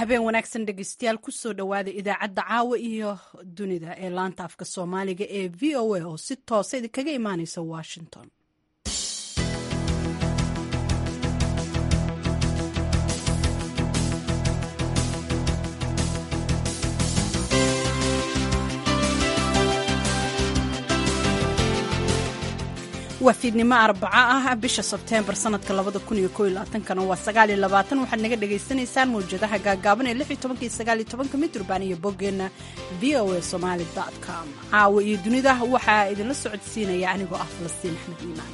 habeen wanaagsan dhegeystayaal kusoo dhowaada idaacadda caawa iyo dunida ee laanta afka soomaaliga ee v o a oo si toosa idinkaga imaaneysa washington waa fiidnimo arbaco ah bisha sebteembar sanadka kana waa waxaad naga dhagaysanaysaan mawjadaha gaagaaban ee mitrban iyo boggeenna v o a somaali com caawa iyo dunida waxaa idinla socodsiinaya anigoo ah falastiin axmed iimaan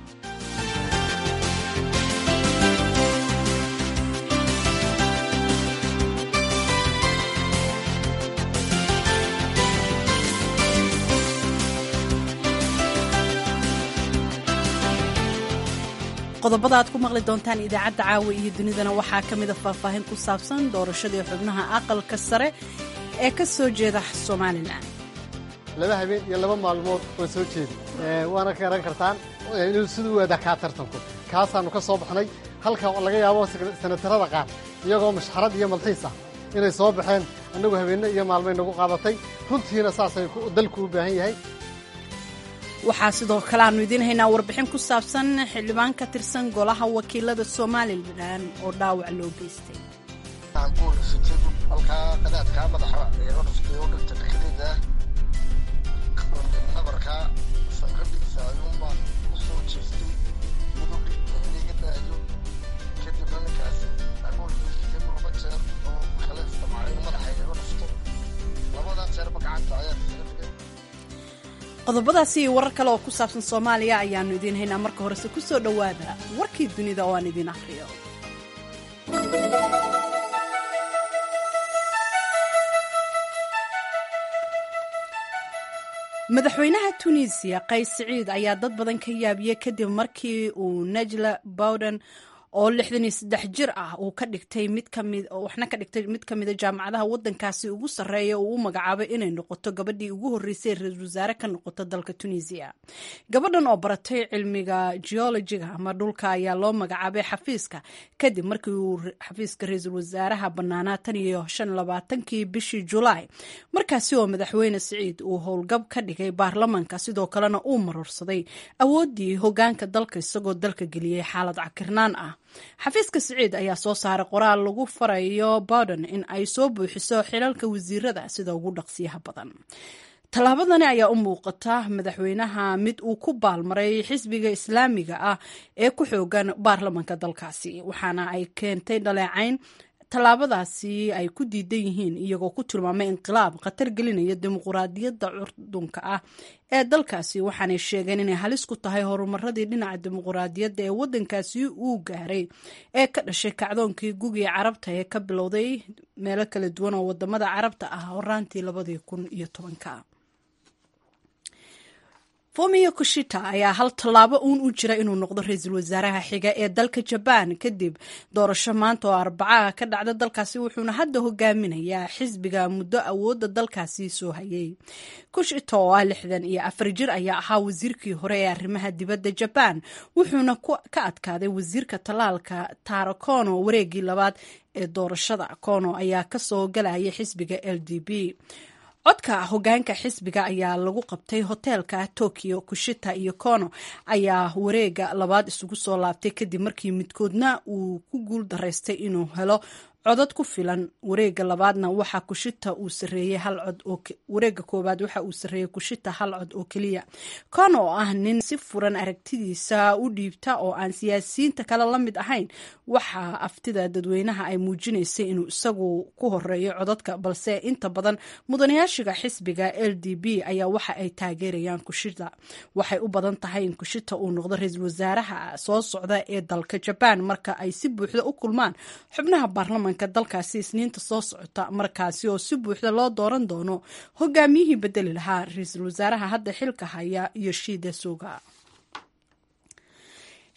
qodobada aad ku maqli doontaan idaacadda caawa iyo dunidana waxaa ka mida faahfaahin ku saabsan doorashadii xubnaha aqalka sare ee ka soo jeeda somalilan laba habeen iyo laba maalmood oo soo jeeda waana ka garan kartaan inuu siduu waadaa kaa tartanku kaasaannu ka soo baxnay halka laga yaabo sanatarada qaar iyagoo mashxarad iyo malxiis ah inay soo baxeen annagu habeenno iyo maalmay nagu qaadatay runtiina saasay dalku u baahan yahay waxaa sidoo kale aanu idiin haynaa warbixin ku saabsan xildhibaan ka tirsan golaha wakiilada somalilan oo dhaawac loo geystay halkaa qadaadkaa madaxa ee odhaftay oo dhirta dhexdeeda nabarkaa sanqadhiisa ayuunbaan u soo jeestay mudugdhi iga daayo kadibna ninkaas agoolkiisa laba jeer oo kale isticmaalay madaxa iga dhufto labadaa jeerba gacanta ayaa isaga dhigay qodobadaasi iyo warar kale oo ku saabsan soomaaliya ayaannu idiin haynaa marka horese ku soo dhowaada warkii dunida oo aan idiin akhriyo madaxweynaha tunisiya qays siciid ayaa dad badan ka yaabiyey kadib markii uu najla bowden oo lixdan iyo saddex jir ah uu ka dhigtay mid kamid waxna ka dhigtay mid ka mida jaamacadaha waddankaasi ugu sarreeya uu u magacaabay inay noqoto gabadhii ugu horreysay ra-iisul wasaare ka noqoto dalka tunisiya gabadhan oo baratay cilmiga geologiga ama dhulka ayaa loo magacaabay xafiiska kadib markii uu xafiiska ra-iisul wasaaraha bannaanaa tan iyo shan labaatankii bishii julaay markaasi oo madaxweyne siciid uu howlgab ka dhigay baarlamaanka sidoo kalena uu marorsaday awooddii hogaanka dalka isagoo dalka geliyey xaalad cakirnaan ah xafiiska siciid ayaa soo saaray qoraal lagu farayo bowden in ay soo buuxiso xilalka wasiirada sida ugu dhaqsiyaha badan tallaabadani ayaa u muuqata madaxweynaha mid uu ku baalmaray xisbiga islaamiga ah ee ku xoogan baarlamanka dalkaasi waxaana ay keentay dhaleecayn tallaabadaasi ay ku diidan yihiin iyagoo ku tilmaamay inqilaab khatar gelinaya dimuquraadiyadda curdunka ah ee dalkaasi waxaanay sheegeen inay halis ku tahay horumaradii dhinaca dimuquraadiyadda ee waddankaasi uu gaaray ee ka dhashay kacdoonkii gugiga carabta ee ka bilowday meelo kala duwan oo wadamada carabta ah horaantii labadii kun iyo tobanka fomiyo kushita ayaa hal tallaabo uun u jira inuu noqdo ra-iisul wasaaraha xiga ee dalka jabaan kadib doorasho maanta oo arbacaha ka dhacda dalkaasi wuxuuna hadda hogaaminayaa xisbiga muddo awoodda dalkaasi soo hayay kushita oo ah lixdan iyo afar jir ayaa ahaa wasiirkii hore ee arrimaha dibadda jabaan wuxuuna ka adkaaday wasiirka tallaalka taro kono wareegii labaad ee doorashada kono ayaa kasoo galaya xisbiga l d b codka hogaanka xisbiga ayaa lagu qabtay hoteelka tokyo kushita iyo kono ayaa wareega labaad isugu soo laabtay kadib markii midkoodna uu ku guul daraystay inuu helo codad ku filan wareega labaadna waxa kushita uu sareeyey hal cod oo wareega koowaad waxa uu sareeyey kushita hal cod oo keliya kono oo ah nin si furan aragtidiisa u dhiibta oo aan siyaasiyiinta kale la mid ahayn waxa aftida dadweynaha ay muujinaysay inuu isagu ku horeeyo codadka balse inta badan mudanayaashiga xisbiga l d b ayaa waxa ay taageerayaan kushita waxay u badan tahay in kushita uu noqdo ra-iisul wasaaraha soo socda ee dalka jabaan marka ay si buuxda u kulmaan xubnaha baarlamanka dalkaasi isniinta soo socota markaasi oo si buuxda loo dooran doono hogaamiyihii bedeli lahaa ra-iisul wasaaraha hadda xilka haya yoshida suga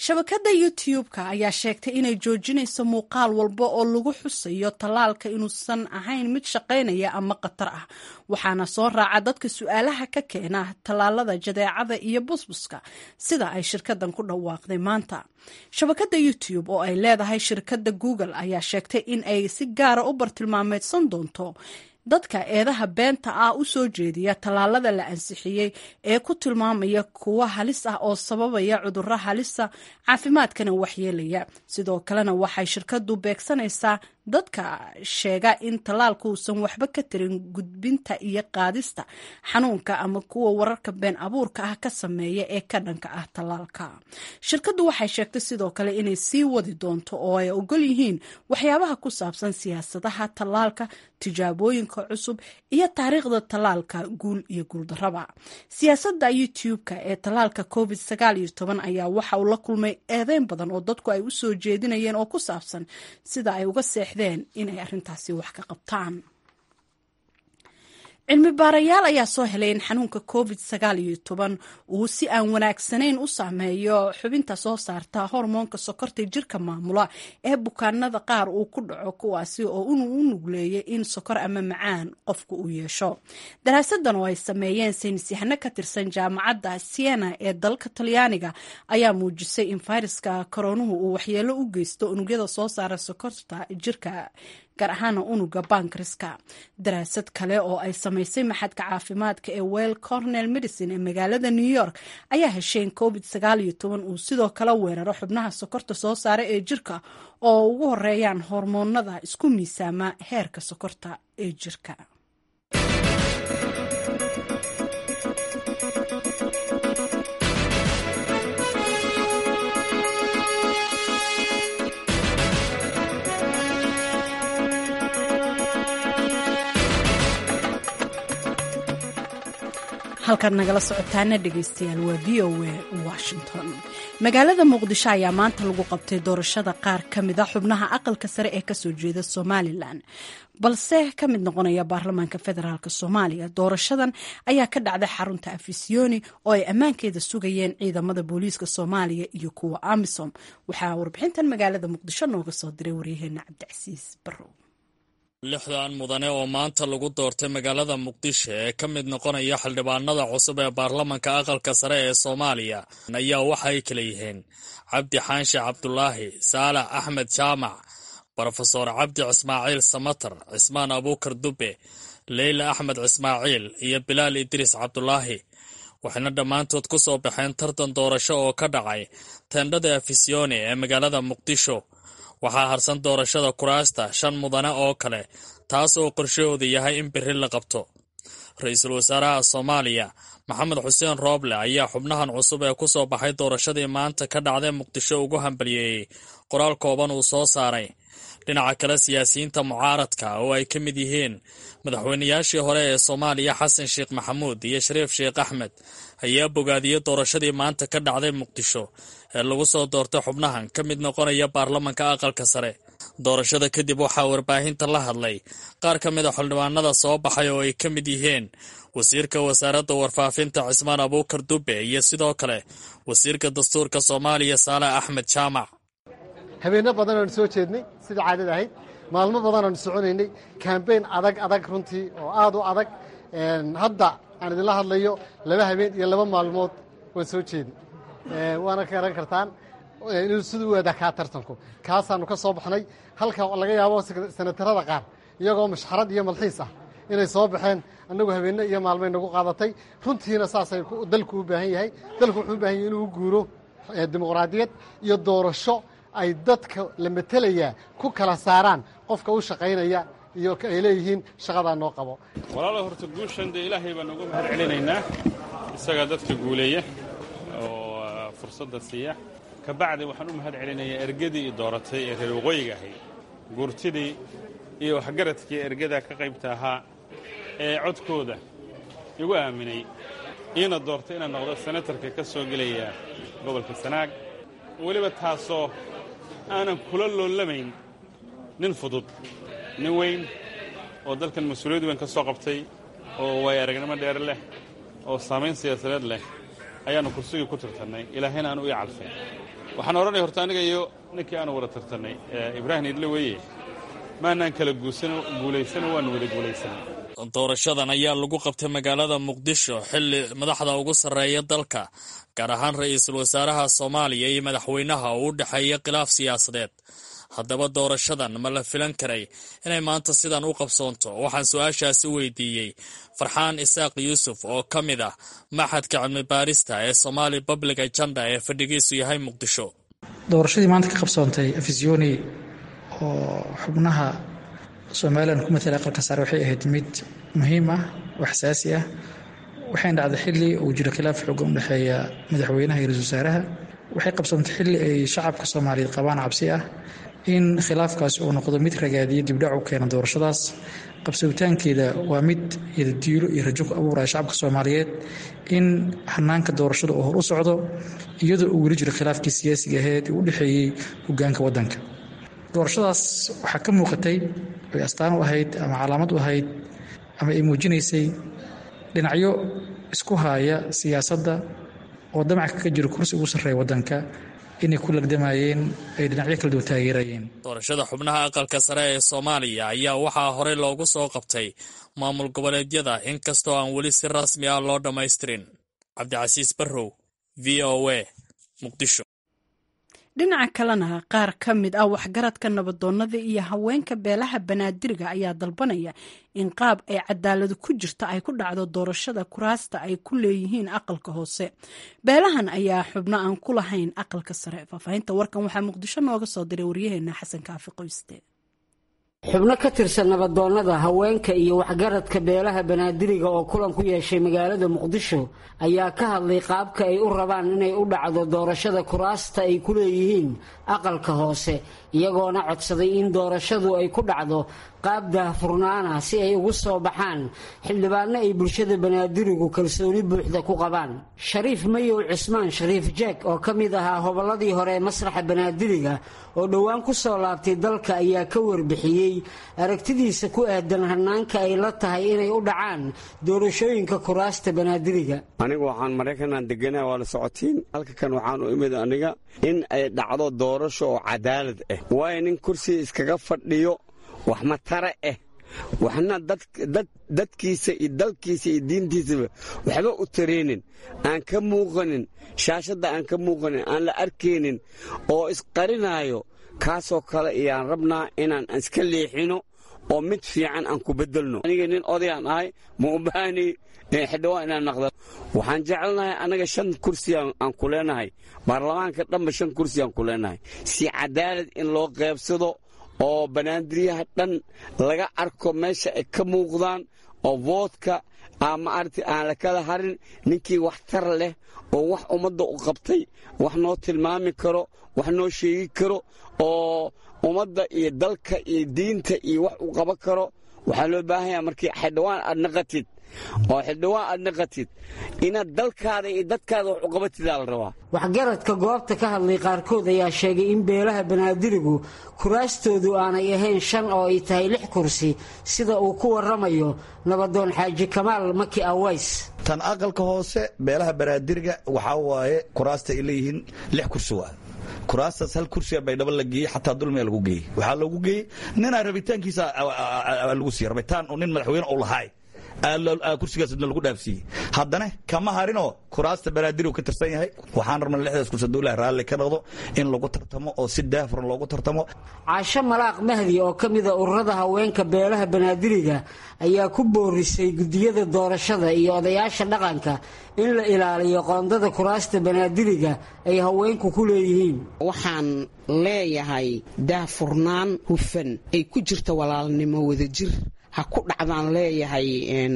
shabakadda youtube-ka ayaa sheegtay inay joojinayso muuqaal walba oo lagu xusayo tallaalka inuusan ahayn mid shaqaynaya ama khatar ah waxaana soo raaca dadka su-aalaha ka keena tallaalada jadeecada iyo busbuska sida ay shirkadan ku dhawaaqday maanta shabakadda youtube oo ay leedahay shirkadda google ayaa sheegtay in ay si gaara u bartilmaameedsan doonto dadka eedaha beenta ah u soo jeediya tallaalada la ansixiyey ee ku tilmaamaya kuwo halis ah oo sababaya cudurro halisa caafimaadkana waxyeelaya sidoo kalena waxay shirkadu beegsanaysaa dadka sheega in tallaalku uusan waxba ka tirin gudbinta iyo qaadista xanuunka ama kuwa wararka been abuurka ah ka sameeya ee ka dhanka ah tallaalka shirkaddu waxay sheegtay sidoo kale inay sii wadi doonto oo ay ogol yihiin waxyaabaha ku saabsan siyaasadaha tallaalka tijaabooyinka cusub iyo taariikhda tallaalka guul iyo guuldarraba siyaasadda youtube-ka ee tallaalka covid sagaal iyo toban ayaa waxa uu la kulmay eedeyn badan oo dadku ay u soo jeedinayeen oo ku saabsan sida ay uga seexdeen inay arrintaasi wax ka qabtaan cilmi baarayaal ayaa soo helay in xanuunka covid sagaal iyo toban uu si aan wanaagsanayn u saameeyo xubinta soo saarta hormoonka sokorta jirka maamula ee bukaanada qaar uu ku dhaco kuwaasi oo u nugleeyay in sokor ama macaan qofku uu yeesho daraasadan oo ay sameeyeen saynisyahano ka tirsan jaamacadda siena ee dalka talyaaniga ayaa muujisay in fayraska koronuhu uu waxyeelo u geysto unugyada soo saara sokorta jirka gaar ahaana unuga bankriska daraasad kale oo ay samaysay maxadka caafimaadka ee well cornell medicine ee magaalada new york ayaa heshay in covid sagaal iyo toban uu sidoo kale weeraro xubnaha sokorta soo saara ee jirka oo ugu horeeyaan hormoonada isku miisaama heerka sokorta ee jirka halkaad nagala socotaana dhegeystayaal waa v o a washington magaalada muqdisho ayaa maanta lagu qabtay doorashada qaar ka mid a xubnaha aqalka sare ee kasoo jeeda somalilan balse ka mid noqonaya baarlamaanka federaalk soomaaliya doorashadan ayaa ka dhacday xarunta afisiyoni oo ay ammaankeeda sugayeen ciidamada booliiska soomaaliya iyo kuwa amisom waxaa warbixintan magaalada muqdisho nooga soo diray waryaheena cabdicasiis barrow lixdan mudane oo maanta lagu doortay magaalada muqdisho ee ka mid noqonaya xildhibaanada cusub ee baarlamanka aqalka sare ee soomaaliya ayaa waxa ay kala yihiin cabdi xaanshe cabdulaahi saalax axmed jaamac brofeor cabdi cismaaciil samatar cismaan abuukar dube leyla axmed cismaaciil iyo bilaal idriis cabdulaahi waxayna dhammaantood ku soo baxeen tartan doorasho oo ka dhacay teendhada afisyooni ee magaalada muqdisho waxaa harsan doorashada kuraasta shan mudane oo kale taas oo qorshahooda yahay in biri la qabto ra-iisul wasaaraha soomaaliya maxamed xuseen rooble ayaa xubnahan cusub ee ku soo baxay doorashadii maanta ka dhacday muqdisho ugu hambaliyeeyey qoraal kooban uu soo saaray dhinaca kale siyaasiyiinta mucaaradka oo ay ka mid yihiin madaxweynayaashii hore ee soomaaliya xasan sheekh maxamuud iyo shariif sheekh axmed ayaa bogaadiyey doorashadii maanta ka dhacday muqdisho ee lagu soo doortay xubnahan ka mid noqonaya baarlamanka aqalka sare doorashada kadib waxaa warbaahinta la hadlay qaar ka mid a xildhibaanada soo baxay oo ay ka mid yihiin wasiirka wasaaradda warfaafinta cismaan abuukar dube iyo sidoo kale wasiirka dastuurka soomaaliya saalax axmed jaamac habeenno badan aanu soo jeednay sida caadada ahayd maalmo badan aanu soconaynay kambeyn adag adag runtii oo aad u adag hadda aan idinla hadlayo laba habeen iyo laba maalmood waan soo jeedin waana ka garan kartaan inuu siduu u eedaa kaa tartanku kaasaanu ka soo baxnay halka laga yaabo senatarada qaar iyagoo mashxarad iyo malxiis ah inay soo baxeen annagu habeenno iyo maalmay nagu qaadatay runtiina saasay dalku u baahan yahay dalku wuxuu u baahan yahay inuu guuro dimuqraadiyad iyo doorasho ay dadka la metelayaa ku kala saaraan qofka u shaqaynaya iyo ay leeyihiin shaqadaa noo qabo walaala horta guushan dee ilaahay baan uga mahad celinaynaa isagaa dadka guuleeya oo fursadda siiya ka bacdi waxaan u mahad celinayaa ergadii i dooratay ee reer waqooyiga ahayd guurtidii iyo waxgaradkii ergadaa ka qaybta ahaa ee codkooda igu aaminay iina doortay inaan noqdo senatarka ka soo gelaya gobolka sanaag weliba taasoo aanan kula loolamayn nin fudud nin weyn oo dalkan mas-uuliyad weyn ka soo qabtay oo waay aragnimo dheer leh oo saamayn siyaasadeed leh ayaannu kursigii ku tirtannay ilaahayna aan u ii calfay waxaan odhanaya horta aniga iyo ninkii aanu wada tartannay ibraahim idle weeye maanaan kala guulaysano waanu wada guulaysanay doorashadan ayaa lagu qabtay magaalada muqdisho xilli madaxda ugu sarreeya dalka gaar ahaan ra-iisul wasaaraha soomaaliya iyo madaxweynaha uu u dhexeeya khilaaf siyaasadeed haddaba doorashadan ma la filan karay inay maanta sidan u qabsoonto waxaan su-aashaasi weydiiyey farxaan isaaq yuusuf oo ka mid ah maxadka cilmi baarista ee somaali public agenda ee fadhigiisu yahay muqdisho doorashadii maanta ka qabsoontay afisyooni oo xubnaha somalilan ku matala aqalka sare waxay ahayd mid muhiim ah oo xasaasi ah waxayna dhacday xilli uu jiro khilaaf xoogan u dhexeeya madaxweynaha iyo ra-isul wasaaraha waxay qabsoontay xilli ay shacabka soomaaliyeed qabaan cabsi ah in khilaafkaasi uu noqdo mid ragaadiyo dibdhac u keena doorashadaas qabsowitaankeeda waa mid yadadiilo iyo rajo ku abuuraya shacabka soomaaliyeed in hanaanka doorashada uu hor u socdo iyadoo uu weli jiro khilaafkii siyaasiga aheed ee u dhexeeyey hogaanka waddanka doorashadaas waxaa ka muuqatay ay astaan u ahayd ama calaamad u ahayd ama ay muujinaysay dhinacyo isku haaya siyaasadda oo damaca kaga jiro kursi ugu sarreeya waddanka inay ku lagdamayeen ay dhinacyo kala duwan taageerayeen doorashada xubnaha aqalka sare ee soomaaliya ayaa waxaa horey loogu soo qabtay maamul goboleedyada inkastoo aan weli si rasmi ah loo dhammaystirin cabdicasiis barrow v o a muqdisho dhinaca kalena qaar ka mid ah waxgaradka nabadoonnada iyo haweenka beelaha banaadiriga ayaa dalbanaya in qaab ay cadaaladu ku jirta ay ku dhacdo doorashada kuraasta ay ku leeyihiin aqalka hoose beelahan ayaa xubno aan ku lahayn aqalka sare faahfaahinta warkan waxaa muqdisho nooga soo diray waryaheena xasan kaafi qoyste xubno ka tirsan nabadoonnada haweenka iyo waxgaradka beelaha banaadiriga oo kulan ku yeeshay magaalada muqdisho ayaa ka hadlay qaabka ay u rabaan inay u dhacdo doorashada kuraasta ay ku leeyihiin aqalka hoose iyagoona codsaday in doorashadu ay ku dhacdo qaab daahfurnaana si ay ugu soo baxaan xildhibaanno ay bulshada banaadirigu kalsooni buuxda ku qabaan shariif mayow cismaan shariif jeeg oo ka mid ahaa hobolladii hore ee masraxa banaadiriga oo dhowaan ku soo laabtay dalka ayaa ka warbixiyey aragtidiisa ku aadan hanaanka ay la tahay inay u dhacaan doorashooyinka kuraasta banaadiriga anigu waxaan maraykanaan deganaa waa la socotiin halka kan waxaan u imid aniga in ay dhacdo doorasho oo cadaalad ah waayo nin kursiga iskaga fadhiyo wax matare ah waxna dadkiisa iyo dalkiisa iyo diintiisaba waxba u tareenin aan ka muuqanin shaashadda aan ka muuqanin aan la arkaynin oo isqarinaayo kaasoo kale ayaan rabnaa inaan iska leexino oo mid fiican aan ku bedelno aniga nin odayaan ahay ma u baahni xildhibaan inaan naqda waxaan jecelnahay annaga shan kursi aan ku leenahay baarlamaanka dhanba shan kursi aan ku leenahay si cadaalad in loo qaybsado oo banaandiryaha dhan laga arko meesha ay ka muuqdaan oo voodka maaragta aan la kala harin ninkii wax tar leh oo wax ummadda u qabtay wax noo tilmaami karo wax noo sheegi karo oo ummadda iyo dalka iyo diinta iyo wax u qaban karo waxaa loo baahanya markii xildhibaan aad naqatid oo xildhibaan aad naqatid inaad dalkaada iyo dadkaada wax u qabatidaa la rabaa waxgaradka goobta ka hadlay qaarkood ayaa sheegay in beelaha banaadirigu kuraastoodu aanay ahayn shan oo ay tahay lix kursi sida uu ku waramayo nabadoon xaaji kamaal maki aways tan aqalka hoose beelaha banaadiriga waxaa waaye kuraasta ay leeyihiin lix kursi waa kuraastaas hal kursiga baydhabo la geeyey xataa dulmiga lagu geeyey waxaa loogu geeyey ninaa rabitaankiisa lagu siiye rabitaan nin madaxweyne u lahaay kursigaasna lagu dhaafsiiyey haddana kama harinoo kuraasta banaadir ka tirsan yahay waxaan rabna lixdaas kursi dowlaha raalli ka noqdo in lagu tartamo oo si daafuran loogu tartamo caasho malaaq mahdi oo ka mida ururada haweenka beelaha banaadiriga ayaa ku boorisay gudiyada doorashada iyo odayaasha dhaqanka in la ilaaliyo qoondada kuraasta banaadiriga ay haweenku ku leeyihiin waxaan leeyahay daafurnaan hufan ay ku jirta walaalnimo wadajir ha ku dhacdaan leeyahay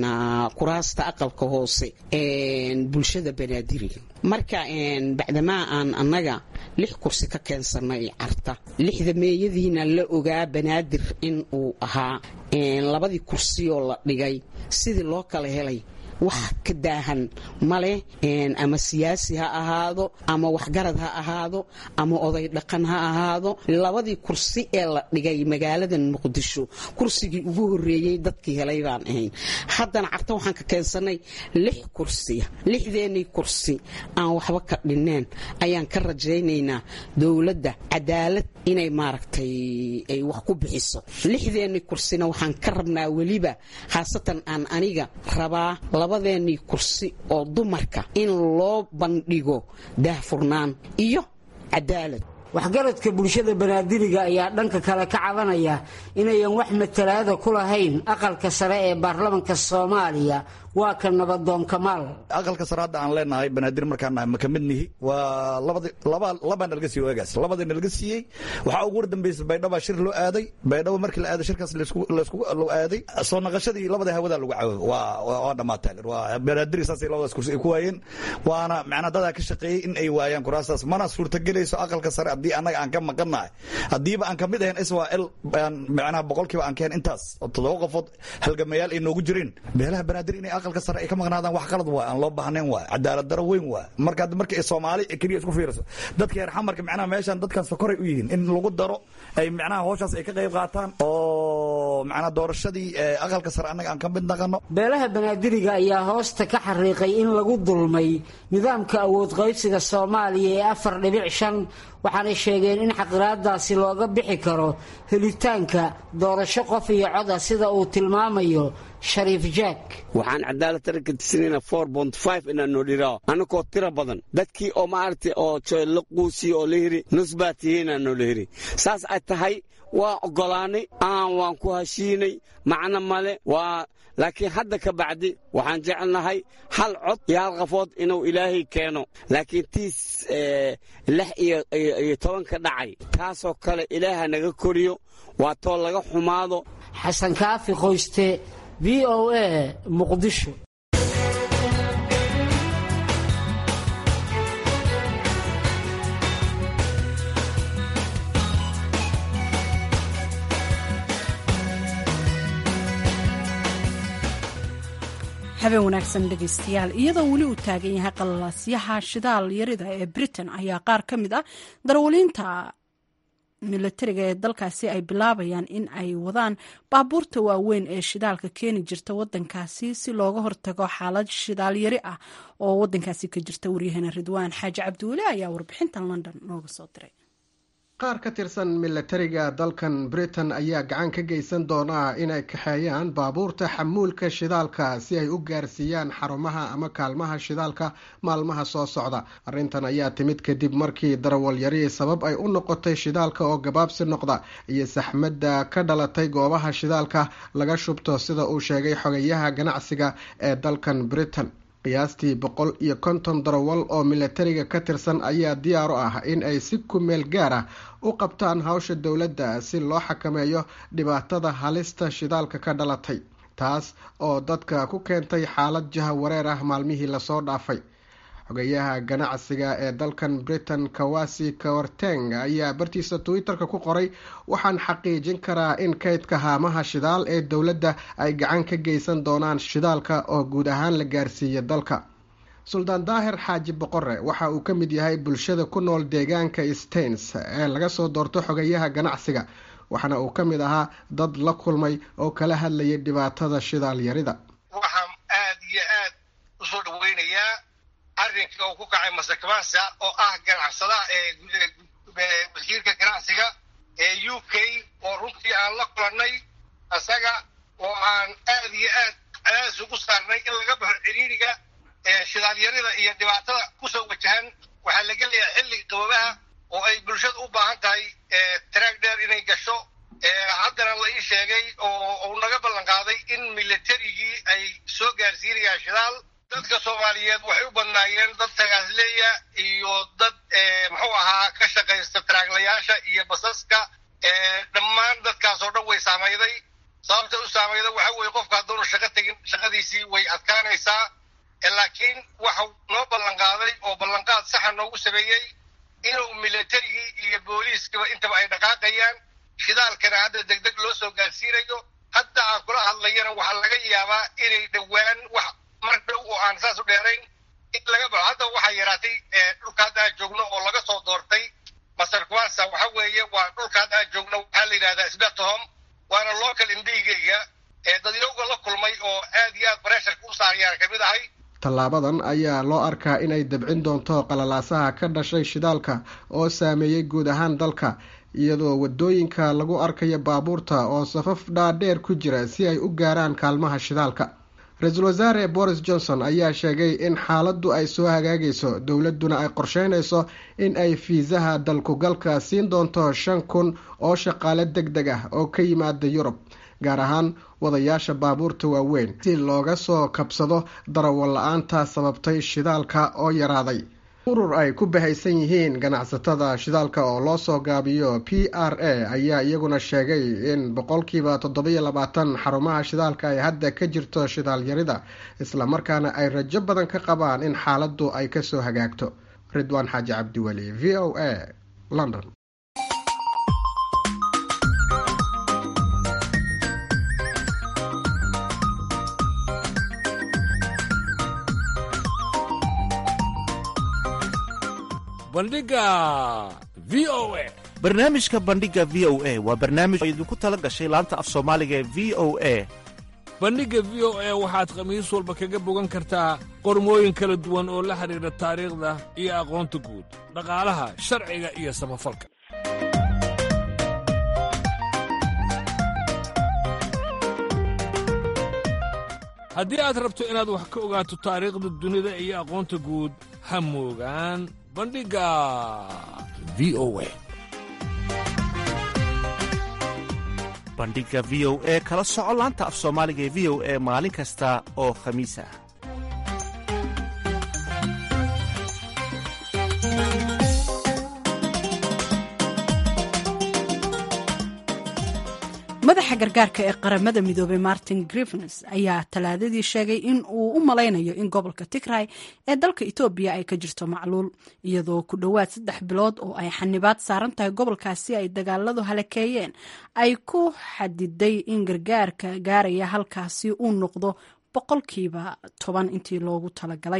kuraasta aqalka hoose bulshada banaadiriga marka bacdamaa aan annaga lix kursi ka keensanay carta lixda meeyadiina la ogaa banaadir in uu ahaa labadii kursioo la dhigay sidii loo kala helay wax ka daahan male ama siyaasi ha ahaado ama waxgarad ha ahaado ama oday dhaqan ha ahaado labadii kursi ee la dhigay magaaladan muqdisho kursigii ugu horeeyey dadkii helay baan ahayn haddana carta waxaan ka keensanay lix kursiya lixdeenii kursi aan waxba ka dhinneen ayaan ka rajaynaynaa dowladda cadaalad inay maaragtay ay wax ku bixiso lixdeenii kursina waxaan ka rabnaa weliba khaasatan aan aniga rabaa labadeenii kursi oo dumarka in loo bandhigo daahfurnaan iyo cadaalad waxgaradka bulshada banaadiriga ayaa dhanka kale ka cabanaya inayan wax matalaada ku lahayn aqalka sare ee baarlamanka soomaaliya waa ka nabadoon kamaal aqalka sare hadda aan leenahay banaadir markaan nahay ma ka mid nihi waa labaa nalaga siiye waagaas labada nalaga siiyey waxaa ugu wardambaysa baydhaba shir loo aaday baydhabo markii la aaday shirkaas loo aaday soo naqashadii labada hawada lagu caawo waa dhammaatay waa banaadir saasay labadaas kursi ay ku waayeen waana macnaa dadaa ka shaqeeyey in ay waayaan kuraastaas mana suurtagelayso aqalka sare haddii annaga aan ka maqannahay haddiiba aan kamid ahayn israel macnaha boqolkiiba aan keen intaas oo toddoba qofood halgamayaal ay noogu jireen beelaha banaadir inay aqalka sare ay ka maqnaadaan wax qalad waa aan loo baahnayn waa cadaalad daro weyn waa marka marka soomaali keliya isku fiiriso dadka reer xamarka macnaha meeshan dadkan sokoray u yihiin in lagu daro ay macnaha howshaas ay ka qayb qaataan oo macnaha doorashadii aqalka sare annaga aan ka mid naqano beelaha banaadiriga ayaa hoosta ka xariiqay in lagu dulmay nidaamka awood qaybsiga soomaaliya ee afar dhibic shan waxaanay sheegeen in xaqiraadaasi looga bixi karo helitaanka doorasho qof iyo coda sida uu tilmaamayo shariif jack waxaan cadaalad taranka tisinayna four bont five inaan noo dhirao annagoo tira badan dadkii oo maaragtay oo la quusiye oo la hiri nus baa tihiinaan noola hiri saas ay tahay waa oggolaanay aan waan ku heshiinay macno male waa laakiin hadda ka bacdi waxaan jecelnahay hal cod iyo hal qafood inuu ilaahay keeno laakiin tiis lix iyo tobanka dhacay taasoo kale ilaaha naga koriyo waa too laga xumaado xasan kaafi qoyste v o a muqdisho habeen wanaagsan dhegaystayaal iyadoo weli uu taagan yahay qalalaasyaha shidaal yarida ee britain ayaa qaar ka mid ah darawaliinta milatariga ee dalkaasi ay bilaabayaan in ay wadaan baabuurta waaweyn ee shidaalka keeni jirta wadankaasi si looga hortago xaalad shidaal yari ah oo wadankaasi ka jirta waryaheena ridwaan xaaji cabdiweli ayaa warbixintan london nooga soo diray qaar ka tirsan milatariga dalkan britain ayaa gacan ka geysan doona inay kaxeeyaan baabuurta xamuulka shidaalka si ay u gaarsiiyaan xarumaha ama kaalmaha shidaalka maalmaha soo socda arrintan ayaa timid kadib markii darawal yari sabab ay u noqotay shidaalka oo gabaabsi noqda iyo saxmadda ka dhalatay goobaha shidaalka laga shubto sida uu sheegay xogayaha ganacsiga ee dalkan britain qiyaastii boqol iyo konton darawal oo milatariga ka tirsan ayaa diyaar u ah in ay si ku meel gaar ah u qabtaan hawsha dowladda si loo xakameeyo dhibaatada halista shidaalka ka dhalatay taas oo dadka ku keentay xaalad jaha wareer ah maalmihii lasoo dhaafay xogayaha ganacsiga ee dalkan britain kawasi kawarteng ayaa bartiisa twitter-ka ku qoray waxaan xaqiijin karaa in kaydka haamaha shidaal ee dowladda ay gacan ka geysan doonaan shidaalka oo guud ahaan la gaarsiiya dalka suldaan daahir xaaji boqore waxa uu ka mid yahay bulshada ku nool deegaanka stains ee laga soo doorto xogayaha ganacsiga waxaana uu ka mid ahaa dad la kulmay oo kala hadlayay dhibaatada shidaal yarida waxaan aada iyo aad usoo dhaweynayaa arrinka uu ku kacay masakmansa oo ah ganacsadaha ee wasiirka ganacsiga ee u k oo runtii aan la kulannay isaga oo aan aad iyo aad cadaadis ugu saarnay in laga baxo ciriiriga shidaalyarida iyo dhibaatada kusoo wajahan waxaa la gelayaa xilli qababaha oo ay bulshada u baahan tahay taraag dheer inay gasho haddana la ii sheegay oo uu naga ballan qaaday in milatarigii ay soo gaarsiinayaan shidaal dadka soomaaliyeed waxay u badnaayeen dad tagaasleeya iyo dad muxuu ahaa ka shaqaysta taraaglayaasha iyo basaska dhammaan dadkaas oo dhan way saamayday sababta u saamayda waxa weeye qofka hadduunu shaqo tegin shaqadiisii way adkaanaysaa laakiin waxau noo ballan qaaday oo ballanqaad saxa noogu sameeyey inuu milatarigii iyo booliiskaba intaba ay dhaqaaqayaan shidaalkana hadda degdeg loo soo gaarsiinayo hadda aan kula hadlayana waxaa laga yaabaa inay dhowaan wax mar dhow oo aan saas u dheerayn in laga baxo hadda waxaa yaraatay dhulka hadda aan joogno oo laga soo doortay masar kuwaasa waxa weeye waa dhulka hadda aan joogno waxaa la yidhahdaa sbetohom waana local indhigayga ee dadyowga la kulmay oo aad iyo aad bareesharka u saarayaan kamid ahay tallaabadan ayaa loo arkaa inay dabcin doonto qalalaasaha ka dhashay shidaalka oo saameeyey guud ahaan dalka iyadoo wadooyinka lagu arkayo baabuurta oo safaf dhaadheer ku jira si ay u gaaraan kaalmaha shidaalka ra-iisul wasaare boris johnson ayaa sheegay in xaaladdu ay soo hagaagayso dowladduna ay qorsheynayso in ay fiisaha dalkugalka siin doonto shan kun oo shaqaale deg deg ah oo ka yimaada yurub gaar ahaan wadayaasha baabuurta waaweyn si looga soo kabsado darawal la-aanta sababtay shidaalka oo yaraaday urur ay ku bahaysan yihiin ganacsatada shidaalka oo loo soo gaabiyo p r a ayaa iyaguna sheegay in boqolkiiba toddobiyo labaatan xarumaha shidaalka ay hadda ka jirto shidaal yarida islamarkaana ay rajo badan ka qabaan in xaaladdu ay kasoo hagaagto ridwaan xaaji cabdiweli v o a london bandhiga v o a barnaamijka bandhiga v o a waa barnaamij oo idinku tala gashay laanta af soomaaliga ee v o a bandhigga v o a waxaad khamiis walba kaga bogan kartaa qormooyin kala duwan oo la xidhiidha taariikhda iyo aqoonta guud dhaqaalaha sharciga iyo samafalka haddii aad rabto inaad wax ka ogaato taariikhda dunida iyo aqoonta guud ha moogaan bandhigga v o a bandhiga v o e kala soco laanta af soomaaliga ee v o e maalin kasta oo khamiis ah madaxa gargaarka ee qaramada midoobay martin grivens ayaa talaadadii sheegay in uu u malaynayo in gobolka tigray ee dalka etoobiya ay ka jirto macluul iyadoo ku dhowaad saddex bilood oo ay xanibaad saaran tahay gobolkaasi ay dagaaladu halakeeyeen ay ku xadiday in gargaarka gaaraya halkaasi uu noqdo boqolkiiba toban intii loogu talagalay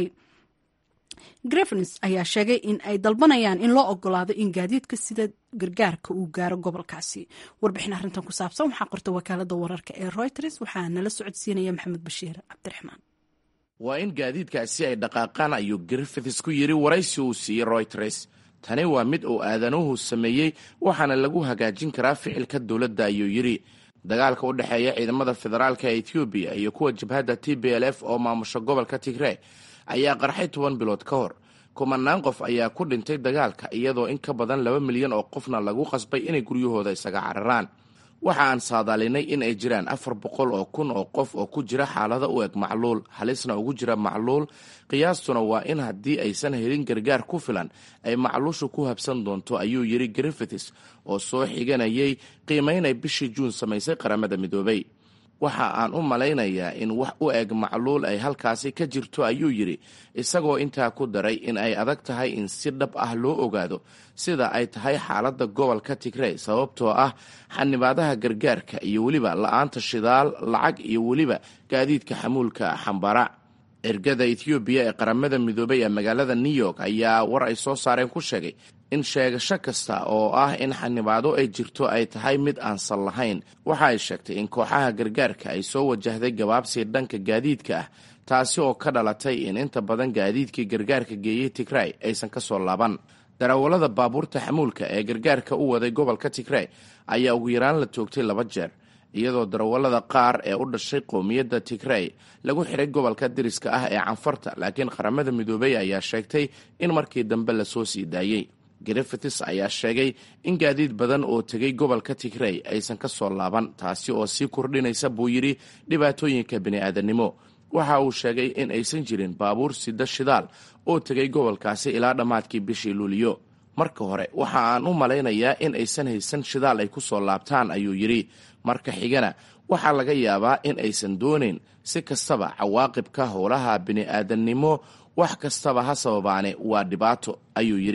grevens ayaa sheegay in ay dalbanayaan in loo ogolaado in gaadiidka sida gargaarka uu gaaro gobolkaasi warbixin arrintan ku saabsan waxaa qorta wakaalada wararka ee reuters waxaa nala socodsiinaya maxamed bashiir cabdiraxmaan waa in gaadiidkaasi ay dhaqaaqaan ayuu griffiths ku yidhi waraysi uu siiyey royters tani waa mid uu aadanuhu sameeyey waxaana lagu hagaajin karaa ficilka dowladda ayuu yidhi dagaalka u dhexeeya ciidamada federaalka ee etoobiya iyo kuwa jabhadda t b l f oo maamusha gobolka tigre ayaa qarxay toban bilood ka hor kumanaan qof ayaa ku dhintay dagaalka iyadoo in ka badan laba milyan oo qofna lagu qasbay inay guryahooda isaga cararaan waxa aan saadaalinay in ay jiraan afar boqol oo kun oo qof oo ku jira xaalada u eg macluul halisna ugu jira macluul qiyaastuna waa in haddii aysan helin gargaar ku filan ay macluushu ku habsan doonto ayuu yidhi griffiths oo soo xiganayay qiimaynay bishii juun samaysay qaramada midoobay waxa aan u malaynayaa in wax u eg macluul ay halkaasi ka jirto ayuu yidhi isagoo intaa ku daray in ay adag tahay in si dhab ah loo ogaado sida ay tahay xaaladda gobolka tigrey sababtoo ah xanibaadaha gargaarka iyo weliba la-aanta shidaal lacag iyo weliba gaadiidka xamuulka xambara ergada ethoobiya ee qaramada midoobay ee magaalada new york ayaa war ay soo saareen ku sheegay in sheegasho kasta oo ah in xanibaado ay jirto ay tahay mid aan sal lahayn waxa ay sheegtay in kooxaha gargaarka ay soo wajahday gabaabsi dhanka gaadiidka ah taasi oo ka dhalatay in inta badan gaadiidkii gargaarka geeyey tigray aysan ka soo laaban darawallada baabuurta xamuulka ee gargaarka u waday gobolka tigray ayaa ugu yaraan la toogtay laba jeer iyadoo darawallada qaar ee u dhashay qowmiyadda tigrey lagu xiray gobolka diriska ah ee canfarta laakiin qaramada midoobey ayaa sheegtay in markii dambe lasoo sii daayey griffiths ayaa sheegay in gaadiid badan oo tegay gobolka tigrey aysan ka soo laaban taasi oo sii kordhinaysa buu yidhi dhibaatooyinka bini'aadanimo waxa uu sheegay in aysan jirin baabuur sida shidaal oo tegay gobolkaasi ilaa dhammaadkii bishii luuliyo marka hore waxa aan u malaynayaa in aysan haysan shidaal ay ku soo laabtaan ayuu yidhi marka xigana waxaa laga yaabaa in aysan doonayn si kastaba cawaaqibka howlaha bini'aadannimo wax kastaba ha sababaane waa dhibaato ayuu yidhi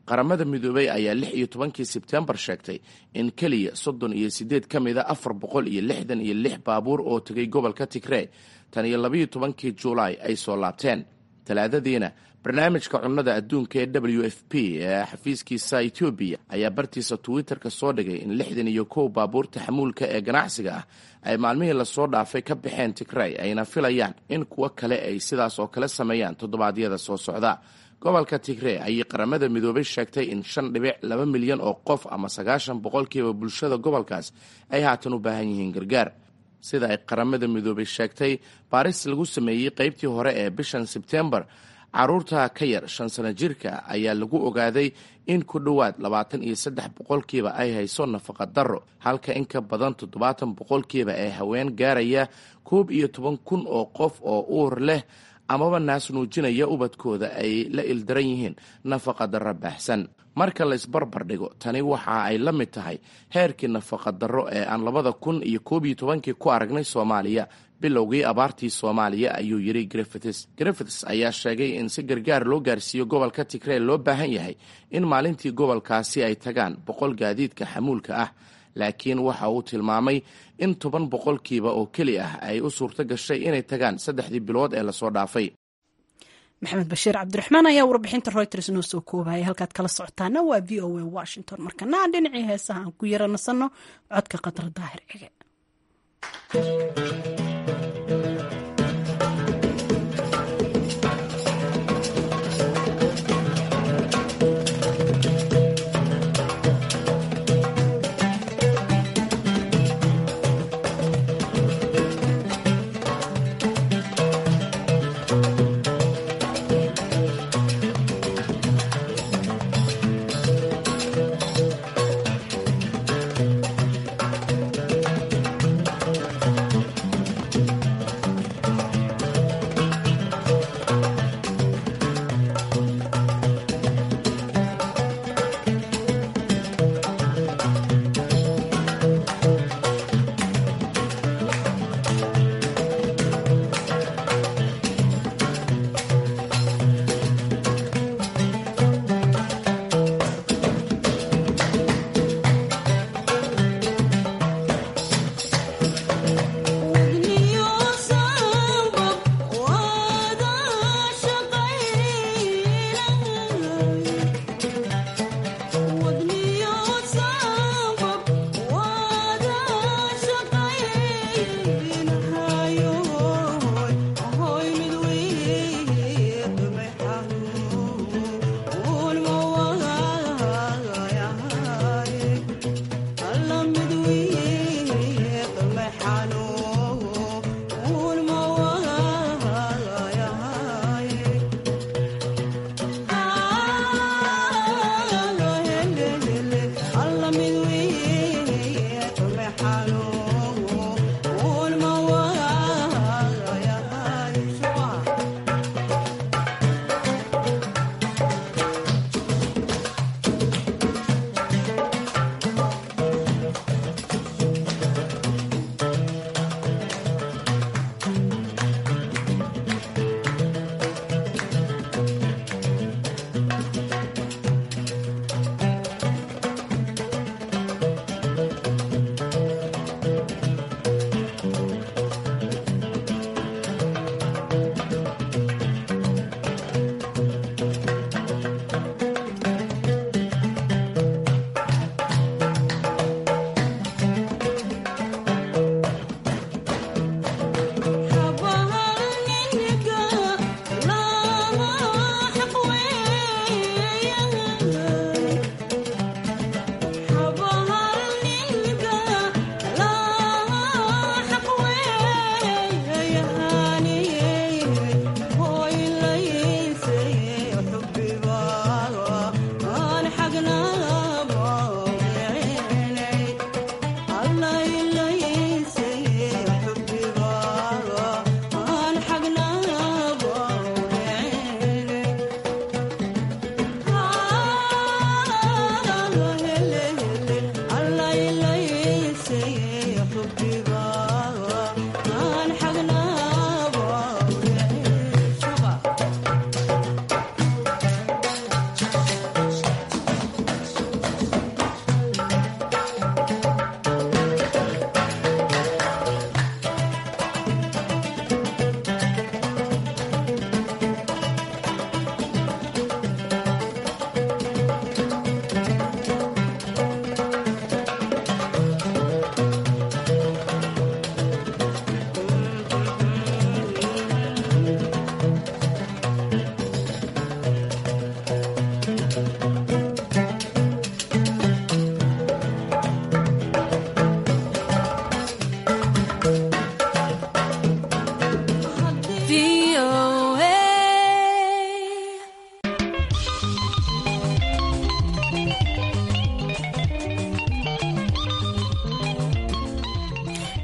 qaramada midoobey ayaa lix iyo tobankii sebtembar sheegtay in keliya soddon iyo siddeed ka mida afar boqol iyo lixdan iyo lix baabuur oo tegay gobolka tigrey tan iyo labaiyo tobankii juulaay ay soo laabteen talaadadiina barnaamijka cunnada adduunka ee w f p ee xafiiskiisa etoobiya ayaa bartiisa twitter-ka soo dhigay in lixdan iyo kow baabuurta xamuulka ee ganacsiga ah ay maalmihii lasoo dhaafay ka baxeen tigrey ayna filayaan in kuwo kale ay sidaas oo kale sameeyaan toddobaadyada soo socda gobolka tigrey ayay qaramada midoobay sheegtay in shan dhibic laba milyan oo qof ama sagaashan boqolkiiba bulshada gobolkaas ay haatan u baahan yihiin gargaar sida ay qaramada midoobay sheegtay baaris lagu sameeyey qeybtii hore ee bishan sebtembar caruurta ka yar shan sano jirka ayaa lagu ogaaday in ku dhowaad labaatan iyo saddex boqolkiiba ay hayso nafaqa darro halka in ka badan toddobaatan boqolkiiba ee haween gaaraya koob iyo toban kun oo qof oo uur leh amaba naas nuujinaya ubadkooda ay la ildaran yihiin nafaqa darro baahsan marka la isbarbar dhigo tani waxa ay la mid tahay heerkii nafaqa darro ee aan labada kun iyo koob iyo tobankii ku aragnay soomaaliya bilowgii abaartii soomaaliya ayuu yidhi griffiths griffiths ayaa sheegay in si gargaar loo gaarsiiyo gobolka tigrey loo baahan yahay in maalintii gobolkaasi ay tagaan boqol gaadiidka xamuulka ah laakiin waxa uu tilmaamay in toban boqolkiiba oo keli ah ay u suurto gashay inay tagaan saddexdii bilood ee lasoo dhaafay maxamed bashiir cabdiraxmaan ayaa warbixinta reuters noo soo koobaya halkaad kala socotaana waa v o a washington markana aan dhinacii heesaha aan ku yara nasanno codka qadra daahir cige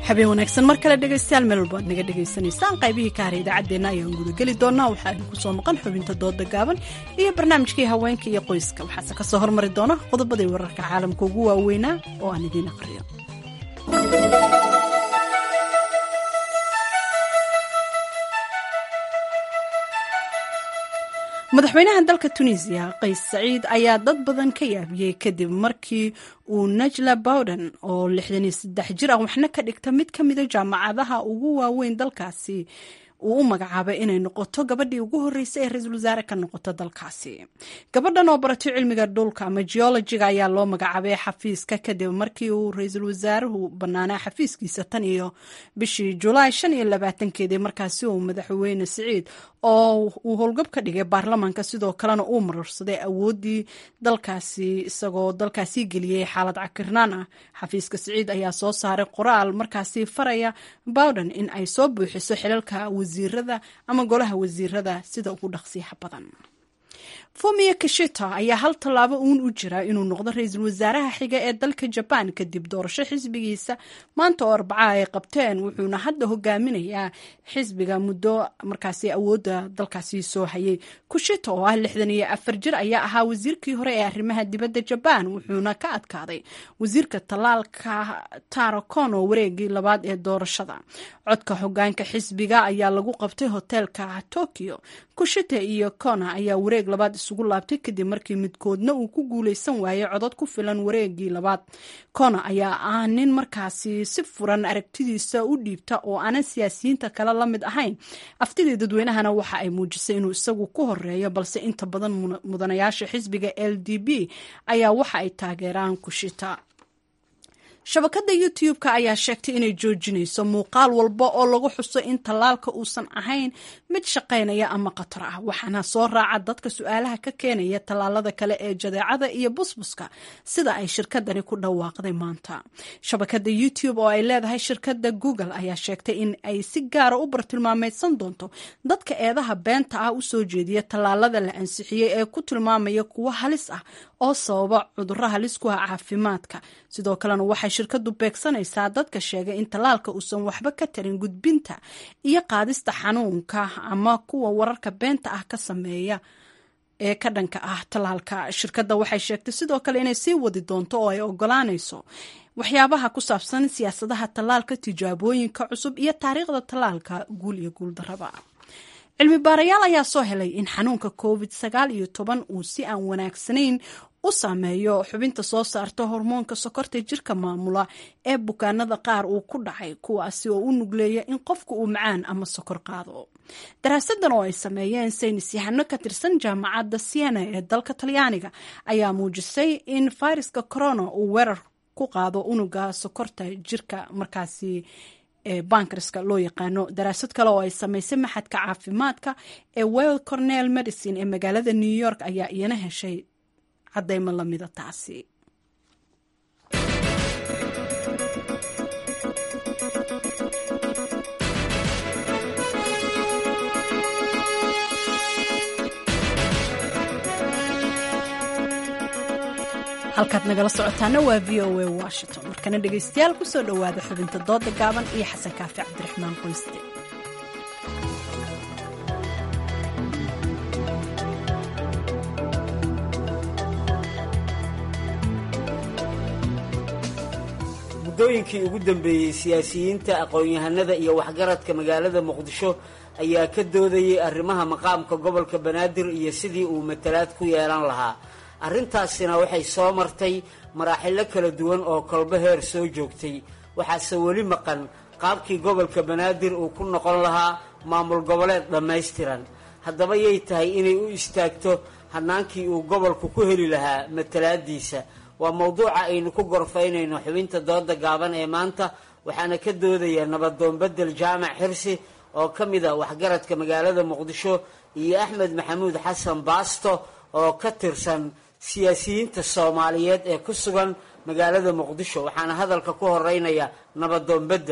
habeen wanaagsan mar kale dhegaystayaal meel walba ad naga dhegaysanaysaan qaybihii ka haray idaacaddeenna ayaan gudageli doonaa waxaa idinku soo maqan xubinta dooda gaaban iyo barnaamijkii haweenka iyo qoyska waxaase ka soo hormari doona qodobadii wararka caalamka ugu waaweynaa oo aan idiin aqriyo madaxweynaha dalka tunisiya qays saciid ayaa dad badan ka yaabiyey kadib markii uu najla bowden oo lixdan iyo saddex jir ah waxna ka dhigta mid ka mida jaamacadaha ugu waaweyn dalkaasi uu u magacaabay inay noqoto gabadhii ugu horreysay ee ra-iisul wasaare ka noqoto dalkaasi gabadhan oo baratay cilmiga dhulka ama geologiga ayaa loo magacaabay xafiiska kadib markii uu ra-iisul wasaaruhu bannaanaa xafiiskiisa tan iyo bishii julaay shan iyo labaatankeedii markaasi uu madaxweyne siciid oo uu howlgab ka dhigay baarlamaanka sidoo kalena uu mararsaday awooddii dalkaasi isagoo dalkaasi geliyey xaalad cakirnaan ah xafiiska siciid ayaa soo saaray qoraal markaasi faraya bowden in ay soo buuxiso xilalka wasiirada ama golaha wasiirada sida ugu dhaqsiyaha badan fumiya kishita ayaa hal tallaabo uun u jira inuu noqdo ra-iisul wasaaraha xiga ee dalka jabaan kadib doorasho xisbigiisa maanta oo arbacaha ay qabteen wuxuuna hadda hogaaminayaa xisbiga muddo markaasi awoodda dalkaasi soo hayay kushita oo ah lixdan iyo afar jir ayaa ahaa wasiirkii hore ee arrimaha dibadda jabaan wuxuuna ka adkaaday wasiirka tallaalka taro kono wareegii labaad ee doorashada codka hogaanka xisbiga ayaa lagu qabtay hoteelka tokyo kushita iyo kona ayaa wareeg labaad isugu laabtay kadib markii midkoodna uu ku guuleysan waayey codod ku filan wareegii labaad kona ayaa ah nin markaasi si furan aragtidiisa u dhiibta oo aanan siyaasiyiinta kale la mid ahayn aftidii dadweynahana waxa ay muujisay inuu isagu ku horeeyo balse inta badan mudanayaasha xisbiga l d b ayaa waxa ay taageeraan kushita shabakadda youtube-ka ayaa sheegtay inay joojinayso muuqaal walba oo lagu xuso in tallaalka uusan ahayn mid shaqaynaya ama khatar ah waxaana soo raaca dadka su-aalaha ka keenaya tallaalada kale ee jadeecada iyo busbuska sida ay shirkadani ku dhawaaqday maanta shabakadda youtube oo ay leedahay shirkadda google ayaa sheegtay in ay si gaara u bartilmaameydsan doonto dadka eedaha beenta ah u soo jeediya tallaalada la ansixiyey ee ku tilmaamaya kuwo halis ah oo sababa cudurro halis ku ah caafimaadka sidoo kalena waxay shirkadu beegsanaysaa dadka sheegay in tallaalka uusan waxba ka tarin gudbinta iyo qaadista xanuunka ama kuwa wararka beenta ah ka sameeya ee ka dhanka ah tallaalka shirkadda waxay sheegtay sidoo kale inay sii wadi doonto oo ay ogolaanayso waxyaabaha ku saabsan siyaasadaha tallaalka tijaabooyinka cusub iyo taariikhda tallaalka guul iyo guuldarraba cilmi baarayaal ayaa soo helay in xanuunka covid sagaal iyo toban uu si aan wanaagsanayn u saameeyo xubinta soo saarta hormoonka sokorta jirka maamula ee bukaanada qaar uu ku dhacay kuwaasi oo u nugleeya in qofku uu macaan ama sokor qaado daraasadan oo ay sameeyeen saynis yahano ka tirsan jaamacadda siena ee dalka talyaaniga ayaa muujisay in fayraska corona uu weerar ku qaado unuga sokorta jirka markaasi ee bankarska loo yaqaano daraasad kale oo ay samaysay maxadka caafimaadka ee well cornell medicine ee magaalada new york ayaa iyana heshay cadaymo lamida taasi halkaad nagala socotaana waa v o a washington markana dhegaystayaal kusoo dhowaada xubinta dooda gaaban iyo xasan kaafi cabdiraxmaan qoyste muddooyinkii ugu dambeeyey siyaasiyiinta aqoon-yahanada iyo waxgaradka magaalada muqdisho ayaa ka doodayay arrimaha maqaamka gobolka banaadir iyo sidii uu matalaad ku yeelan lahaa arrintaasina waxay soo martay maraaxilo kala duwan oo kolbo heer soo joogtay waxaase weli maqan qaabkii gobolka banaadir uu ku noqon lahaa maamul goboleed dhammaystiran haddaba yay tahay inay u istaagto hannaankii uu gobolku ku heli lahaa matalaadiisa waa mowduuca aynu ku gorfaynayno xubinta dooda gaaban ee maanta waxaana ka doodaya nabadoon bedel jaamac xirsi oo ka mid a waxgaradka magaalada muqdisho iyo axmed maxamuud xasan baasto oo ka tirsan siyaasiyiinta soomaaliyeed ee ku sugan magaalada muqdisho waxaana hadalka ku horeynaya nabadoon bedel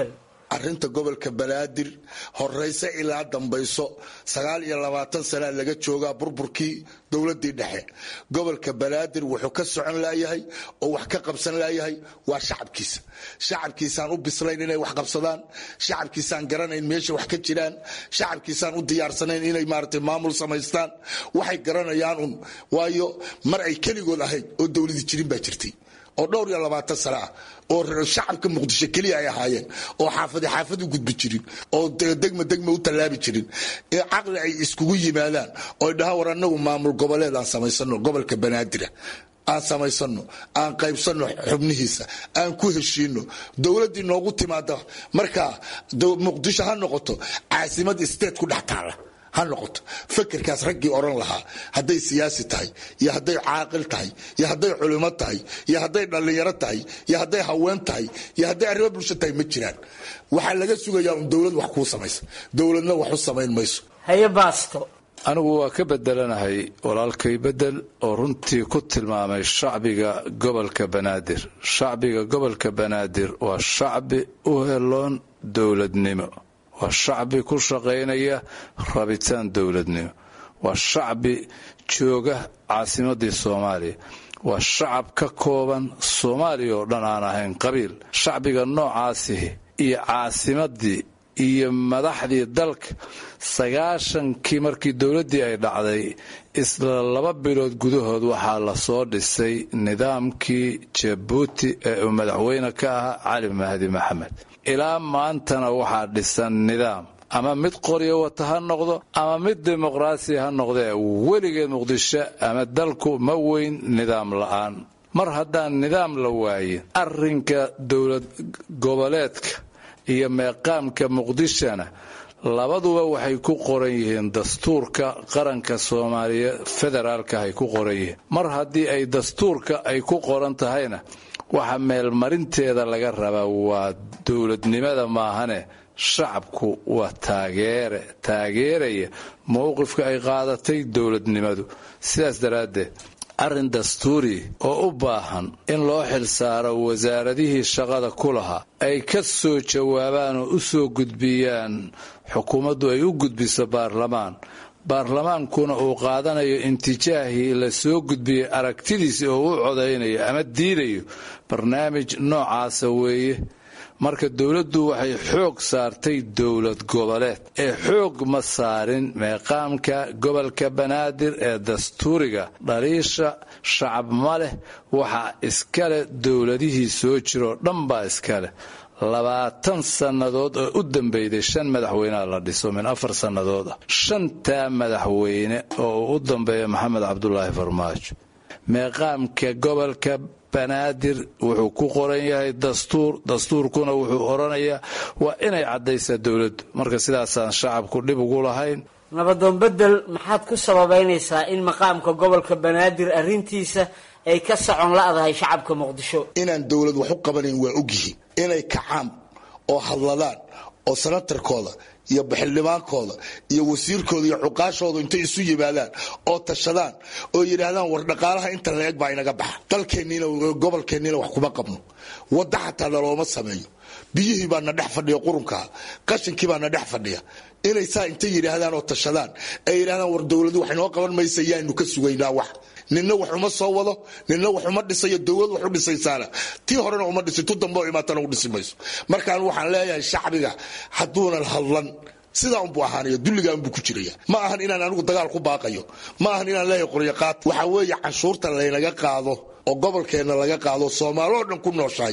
arinta gobolka banaadir horeyse ilaa dambayso sagaal iyo labaatan sanaa laga joogaa burburkii dowladii dhexe gobolka banaadir wuxuu ka socon layahay oo wax ka qabsan layahay waa shacabkiisa shacabkiisaan u bislayn inay wax qabsadaan shacabkiisaan garanayn meesha wax ka jiraan shacabkiisaan u diyaarsanayn inay maarata maamul samaystaan waxay garanayaan un waayo mar ay keligood ahayd oo dowladi jirin baa jirtay oo dhowr iyo labaatan sano ah oo shacabka muqdisho keliya ay ahaayeen oo xaafadi xaafad u gudbi jirin oo degma degma u tallaabi jirin caqli ay iskugu yimaadaan oo dhahaan war anagu maamul goboleed aan samaysano gobolka banaadira aan samaysano aan qaybsano xubnihiisa aan ku heshiino dowladdii noogu timaada markaa muqdisho ha noqoto caasimad state ku dhex taala ha noqoto fakerkaas raggii odhan lahaa hadday siyaasi tahay iyo hadday caaqil tahay iyo hadday culimo tahay iyo hadday dhallinyaro tahay iyo hadday haween tahay iyo hadday arrimo bulsho tahay ma jiraan waxaa laga sugayaa un dowlad wax kuu samaysa dowladna wax u samayn mayso haye baasto anigu waa ka bedelanahay walaalkay bedel oo runtii ku tilmaamay shacbiga gobolka banaadir shacbiga gobolka banaadir waa shacbi u heloon dowladnimo waa shacbi ku shaqaynaya rabitaan dowladnimo waa shacbi jooga caasimadii soomaaliya waa shacab ka kooban soomaaliya oo dhan aan ahayn qabiil shacbiga noocaasihi iyo caasimadii iyo madaxdii dalka sagaashankii markii dowladdii ay dhacday isla laba bilood gudahood waxaa lasoo dhisay nidaamkii jabuuti ee uu madaxweyne ka ahaa cali mahdi maxamed ilaa maantana waxaa dhisan nidaam ama mid qoryo wata ha noqdo ama mid dimuqraasi ha noqdee weligeed muqdisho ama dalku ma weyn nidaam la'aan mar haddaan nidaam la waayin arrinka dowlad goboleedka iyo meeqaamka muqdishona labaduba waxay ku qoran yihiin dastuurka qaranka soomaaliya federaalka ay ku qoran yihiin mar haddii ay dastuurka ay ku qoran tahayna waxa meelmarinteeda laga rabaa waa dowladnimada maahane shacabku waa taageere taageeraya mowqifka ay qaadatay dowladnimadu sidaas daraaddeed arrin dastuuri oo u baahan in loo xilsaaro wasaaradihii shaqada ku lahaa ay ka soo jawaabaan oo u soo gudbiyaan xukuumaddu ay u gudbiso baarlamaan baarlamaankuna uu qaadanayo intijaahii la soo gudbiyey aragtidiisi oo u codaynayo ama diidayo barnaamij noocaasa weeye marka dowladdu waxay xoog saartay dowlad goboleed ee xoog ma saarin meeqaamka gobolka banaadir ee dastuuriga dhaliisha shacab ma leh waxaa iskale dowladihii soo jiroo dhan baa iskaleh labaatan sannadood oo u dambeyday shan madaxweyneha la dhiso min afar sannadood ah shantaa madaxweyne oo uu u dambeeya maxamed cabdulaahi farmaajo meeqaamka gobolka banaadir wuxuu ku qoran yahay dastuur dastuurkuna wuxuu odhanayaa waa inay caddaysaa dowladdu marka sidaasaan shacabku dhib ugu lahayn nabadoon bedel maxaad ku sababaynaysaa in maqaamka gobolka banaadir arrintiisa ay ka socon la'dahay shacabka muqdisho inaan dowlad wax u qabanayn waa ogyihiin inay kacaan oo hadladaan oo sanatarkooda iyo xildhibaankooda iyo wasiirkooda iyo cuqaashooda intay isu yimaadaan oo tashadaan oo yidhaahdaan war dhaqaalaha inta la eg baa inaga baxa dalkeenniina gobolkeenniina wax kuma qabno wadda xataa nalooma sameeyo biyihii baa na dhex fadhiya qurunkaa qashinkii baa na dhex fadhiya inay saa intay yidhaahdaan oo tashadaan ay yidhahdaan war dowladu wax inoo qaban maysa yaanu ka sugaynaa wax ninna wax uma soo wado ninna wax uma dhisayo dowlad wax u dhisaysaana tii horena uma dhisi tu dambe oo imaatana u dhisi mayso markaan waxaan leeyahay shacbiga hadduunan hadlan sidaa unbuu ahaanaya dulligaa unbuu ku jiraya ma ahan inaan anigu dagaal ku baaqayo ma ahan inaan leeyahay qoryaqaad waxaa weeye canshuurta laynaga qaado oo gobolkeenna laga qaado soomaaloo dhan ku nooshahay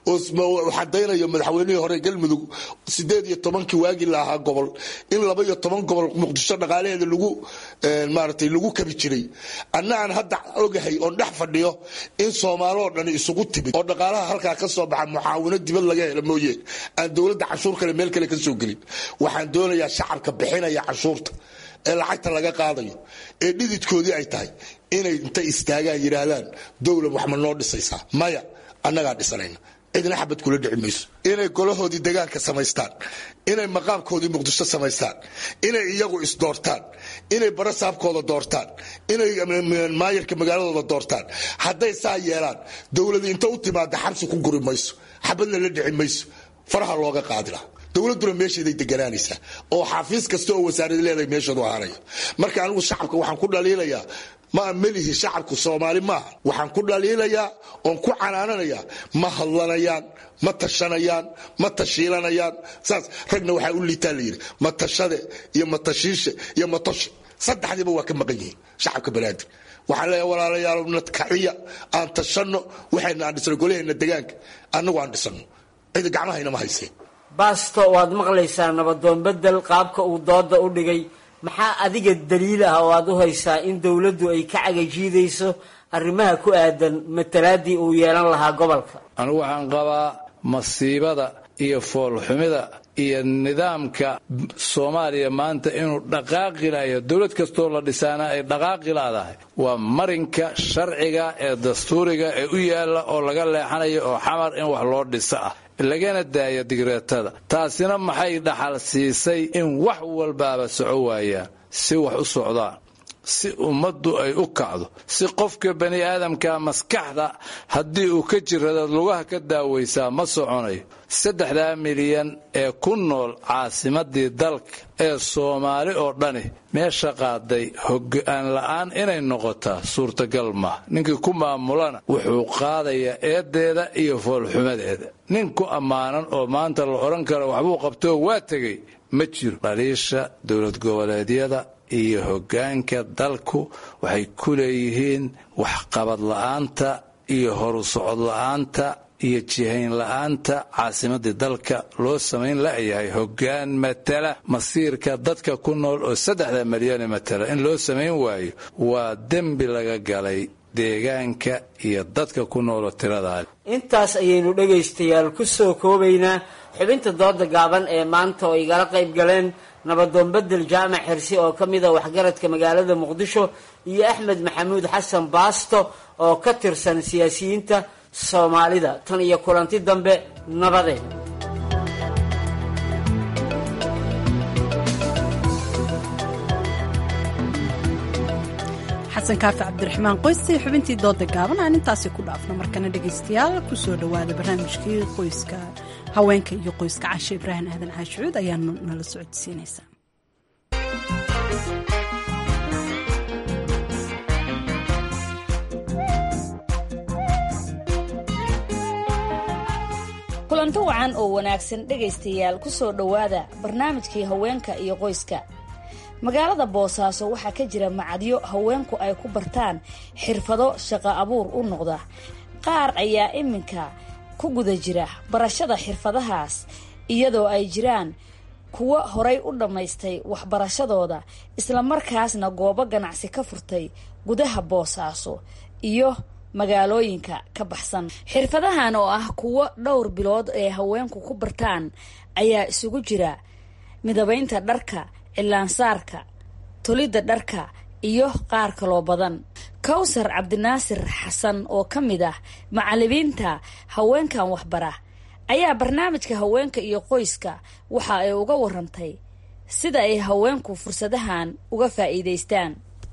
oo xadaynayo madaxweynihii hore galmudug sideed iyo tobankii waagii la ahaa gobol in laba iyo toban gobol muqdisho dhaqaalaheeda lagu maaratay lagu kabi jiray anna aan hadda ogahay oon dhex fadhiyo in soomaaloo dhan isugu timid oo dhaqaalaha halkaa ka soo baxa mucaawino dibad laga hela mooye aan dowladda canshuur kale meel kale ka soo gelin waxaan doonayaa shacabka bixinaya canshuurta ee lacagta laga qaadayo ee dhididkoodii ay tahay inay intay istaagaan yidhaahdaan dowlad wax ma noo dhisaysaa maya annagaa dhisanayna cidna xabad kula dhici mayso inay golahoodii degaanka samaystaan inay maqaamkoodii muqdisho samaystaan inay iyagu isdoortaan inay barasaabkooda doortaan inay maayarka magaaladooda doortaan hadday saa yeelaan dowladi inta u timaada xabsi ku guri mayso xabadna la dhici mayso faraha looga qaadi laha dowladduna meesheeday deganaanaysaa oo xafiis kasta oo wasaarad leedahay meesheedu ahaanaya marka anigu shacabka waxaan ku dhaliilayaa ma melihi shacabku soomaali maaha waxaan ku dhaliilayaa oon ku canaananayaa ma hadlanayaan ma tashanayaan ma tashiilanayaan saas ragna waxaa u liitaa layidhi matashade iyo matashiishe iyo matoshe saddexdiiba waa ka maqan yihiin shacabka banaadir waxaan leeyahay walaalayaal nadkaciya aan tashanno waxayna aan dhisno golaheenna degaanka annagu aan dhisano cidi gacmahayna ma hayseen baasto waad maqlaysaa nabadoon bedel qaabka uu dooda u dhigay maxaa adiga daliil ah oo aad u haysaa in dowladdu ay ka cagajiidayso arrimaha ku aadan matalaadii uu yeelan lahaa gobolka anigu waxaan qabaa masiibada iyo foolxumida iyo nidaamka soomaaliya maanta inuu dhaqaaqi layo dowlad kastoo la dhisaana ay dhaqaaqi laadahay waa marinka sharciga ee dastuuriga ee u yaalla oo laga leexanayo oo xamar in wax loo dhiso ah lagana daaya digreetada taasina maxay dhaxal siisay in wax walbaaba soco waayaan si wax u socdaan si ummaddu ay u kacdo si qofka bani aadamka maskaxda haddii uu ka jiradaad lugaha ka daawaysaa ma soconayo saddexdaa milyan ee ku nool caasimadii dalka ee soomaali oo dhani meesha qaaday hoggaan la'aan inay noqotaa suurtagal maaha ninkii ku maamulana wuxuu qaadayaa eedeeda iyo foolxumadeeda nin ku ammaanan oo maanta la odhan karo waxbuu qabtoo waa tegay ma jiro dhaliisha dowlad goboleedyada iyo hoggaanka dalku waxay ku leeyihiin waxqabad la'aanta iyo horu socod la'aanta iyo jihayn la'aanta caasimadii dalka loo samayn la'yahay hoggaan matala masiirka dadka ku nool oo saddexda milyane matala in loo samayn waayo waa dembi laga galay deegaanka iyo dadka ku nooloo tiradaa intaas ayaynu dhegaystayaal ku soo koobaynaa xubinta dooda gaaban ee maanta oo igala qayb galeen nabadoon bedel jaamac xirsi oo ka mid a waxgaradka magaalada muqdisho iyo axmed maxamuud xasan baasto oo ka tirsan siyaasiyiinta soomaalida tan iyo kulanti dambe nabadeen xasan kaafi cabdiraxmaan qoysi xubintii dooda gaaban aan intaasi ku dhaafno markana dhegaystayaal kusoo dhowaada barnaamijkii qoyska haweenka iyo qoyska cashe ibraahim aadan caashucuud ayaa nala socodsiinaysa kulanto wacan oo wanaagsan dhegaystayaal ku soo dhowaada barnaamijkii haweenka iyo qoyska magaalada boosaaso waxaa ka jira macadyo haweenku ay ku bartaan xirfado shaqo abuur u noqda qaar ayaa iminka ku guda jira barashada xirfadahaas iyadoo ay jiraan kuwo horay u dhammaystay waxbarashadooda islamarkaasna goobo ganacsi ka furtay gudaha boosaaso iyo magaalooyinka ka baxsan xirfadahan oo ah kuwo dhowr bilood ee haweenku ku bartaan ayaa isugu jira midabaynta dharka cilaansaarka tolidda dharka iyo qaar kaloo badan kawsar cabdinaasir xasan oo ka mid ah macalimiinta haweenkan waxbara ayaa barnaamijka haweenka iyo qoyska waxa ay uga warantay sida ay haweenku fursadahan uga faa'iidaystaan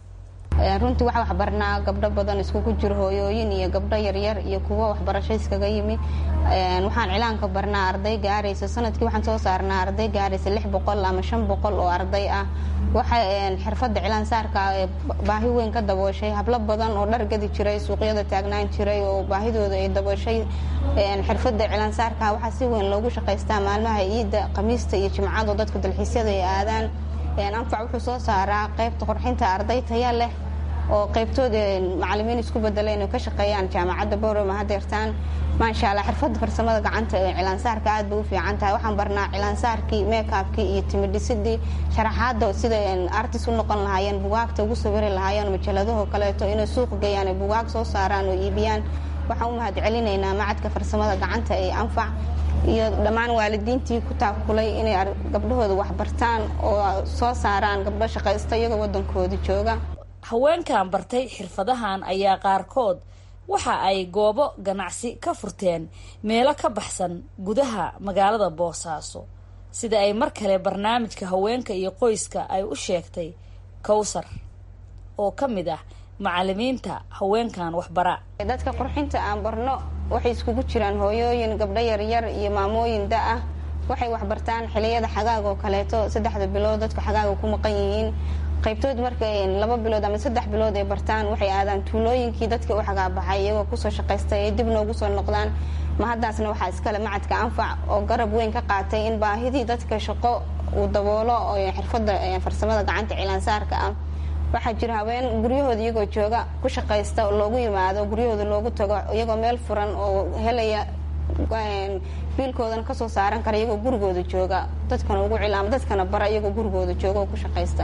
runtii waxaa waxbarnaa gabdho badan iskugu jiro hooyooyin iyo gabdho yaryar iyo kuwo waxbarasho iskaga yimi waxaan cilaanka barnaa arday gaaraysa sanadkii waxaan soo saarnaa arday gaaraysa lix boqol ama shan boqol oo arday ah waxa xirfadda cilaan saarka ee baahi weyn ka dabooshay hablo badan oo dhar gadi jiray suuqyada taagnaan jiray oo baahidooda ay dabooshay xirfadda cilaan saarka waxaa si weyn loogu shaqaystaa maalmaha ciidda khamiista iyo jimcada oo dadka dalxiisyada ay aadaan anfac wuxuu soo saaraa qaybta qorxinta arday taya leh oo qaybtooda macalimiin isku bedela inay ka shaqeeyaan jaamacadda boroma hadeertaan maasha allah xirfadda farsamada gacanta ee cilaansaarka aad bay u fiican tahay waxaan barnaa cilaansaarkii meekaabkii iyo timidhisidii sharaxaadda sida artis u noqon lahaayeen bugaagta ugu sawiri lahaayeen majaladahoo kaleeto inay suuq geeyaan ay bugaag soo saaraan oo iibiyaan waxaan u mahad celinaynaa macadka farsamada gacanta ee anfac iyo dhammaan waalidiintii ku taakulay inay gabdhahooda waxbartaan oo soo saaraan gabdho shaqaysta iyagoo waddankooda jooga haweenkan bartay xirfadahan ayaa qaarkood waxa ay goobo ganacsi ka furteen meelo ka baxsan gudaha magaalada boosaaso sida ay mar kale barnaamijka haweenka iyo qoyska ay u sheegtay kowsar oo ka mid ah macalimiinta haweenkan waxbara dadka qurxinta aan barno waxay iskugu jiraan hooyooyin gabdho yaryar iyo maamooyin da-ah waxay waxbartaan xiliyada xagaaga oo kaleeto saddexda bilood dadku xagaaga ku maqan yihiin qaybtood markay laba bilood ama saddex bilood ay bartaan waxay aadaan tuulooyinkii dadka u xagaabaxay iyagoo kusoo shaqaystay ay dib noogu soo noqdaan ma haddaasna waxaa iskale macadka anfac oo garab weyn ka qaatay in baahidii dadka shaqo uu daboolo oo xirfada farsamada gacanta cilaansaarka ah waxaa jira haween guryahooda iyagoo jooga ku shaqaysta oo loogu yimaado guryahooda loogu tago iyagoo meel furan oo helaya biilkoodana kasoo saaran kara iyagoo gurigooda jooga dadkana ugu cilaama dadkana bara iyagoo gurigooda jooga oo ku shaqaysta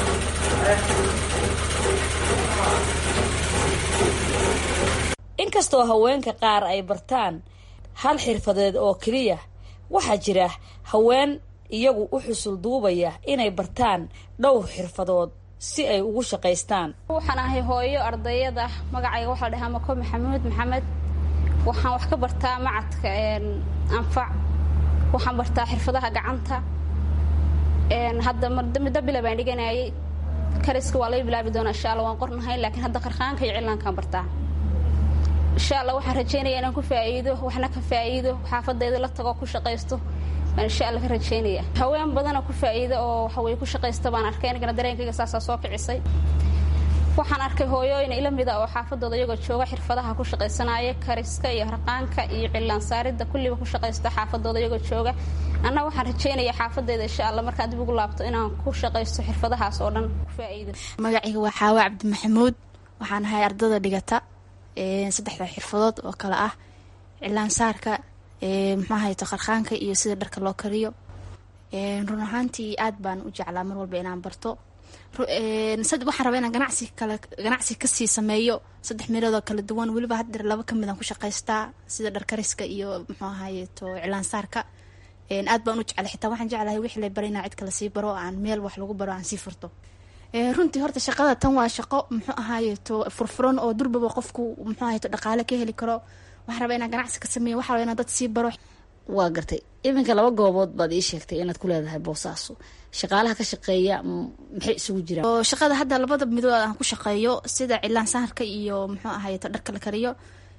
inkastoo haweenka qaar ay bartaan hal xirfadeed oo keliya waxaa jira haween iyagu u xusul duubaya inay bartaan dhowr xirfadood si ay ugu shaqaystaan waxaan ahay hooyo ardayada magacayga waxaa la dhahaa mako maxamuud maxamed waxaan wax ka bartaa macadka anfac waxaan bartaa xirfadaha gacanta hadda middo bila baan dhiganayay kariska waa laga bilaabi doonaa insha alla waan qornahay laakiin hadda qarqaanka iyo cilaankaan bartaa insha alla waxaan rajaynaya inaan ku faa'iido waxna ka faa'iido xaafadayda la tago ku shaqaysto baan insha alla ka rajaynaya haween badana ku faa'iido oo waxaweye ku shaqaysta baan arkay anigana dareenkayga saasaa soo kicisay waxaan arkay hooyooyin ila mida oo xaafadooda iyagoo jooga xirfadaha ku shaqaysanaya kariska iyo harqaanka iyo cilaan saaridda kulliba ku shaqaysta xaafadooda iyagoo jooga anna waxaan rajaynaya xaafadeyda insha alla markaan dib ugu laabto inaan ku shaqaysto xirfadahaas oo dhan ku faa'iido magacayga waa xaawa cabdi maxamuud waxaan ahay ardada dhigata saddexda xirfadood oo kale ah cilaansaarka muxuu ahayto qarqaanka iyo sida dharka loo kariyo run ahaantii aad baan u jeclaa mar walba inaan barto waxaan rabaa inaan ganacsi kale ganacsi kasii sameeyo saddex meeloodoo kala duwan weliba haddeer laba kamid aan ku shaqaystaa sida dharkariska iyo muxuu ahaayeto cilaansaarka aad baan u jeclay xitaa waxaan jeclahay wixii la bara inaa cid kale sii baro aan meel wax lagu baro aan sii furto runtii horta shaqada tan waa shaqo muxuu ahaayeto furfuran oo durbaba qofku muxuu ahaayeto dhaqaale ka heli karo waxaan rabaa inaan ganacsi ka sameeyo waxaa rabaa inaan dad sii baro waa gartay iminka laba goobood baad ii sheegtay inaad ku leedahay boosaaso shaqaalaha ka shaqeeya maxay isugu jiraan oo shaqada hadda labada midood aan ku shaqeeyo sida cilaan saharka iyo muxuu ahaayeto dharka la kariyo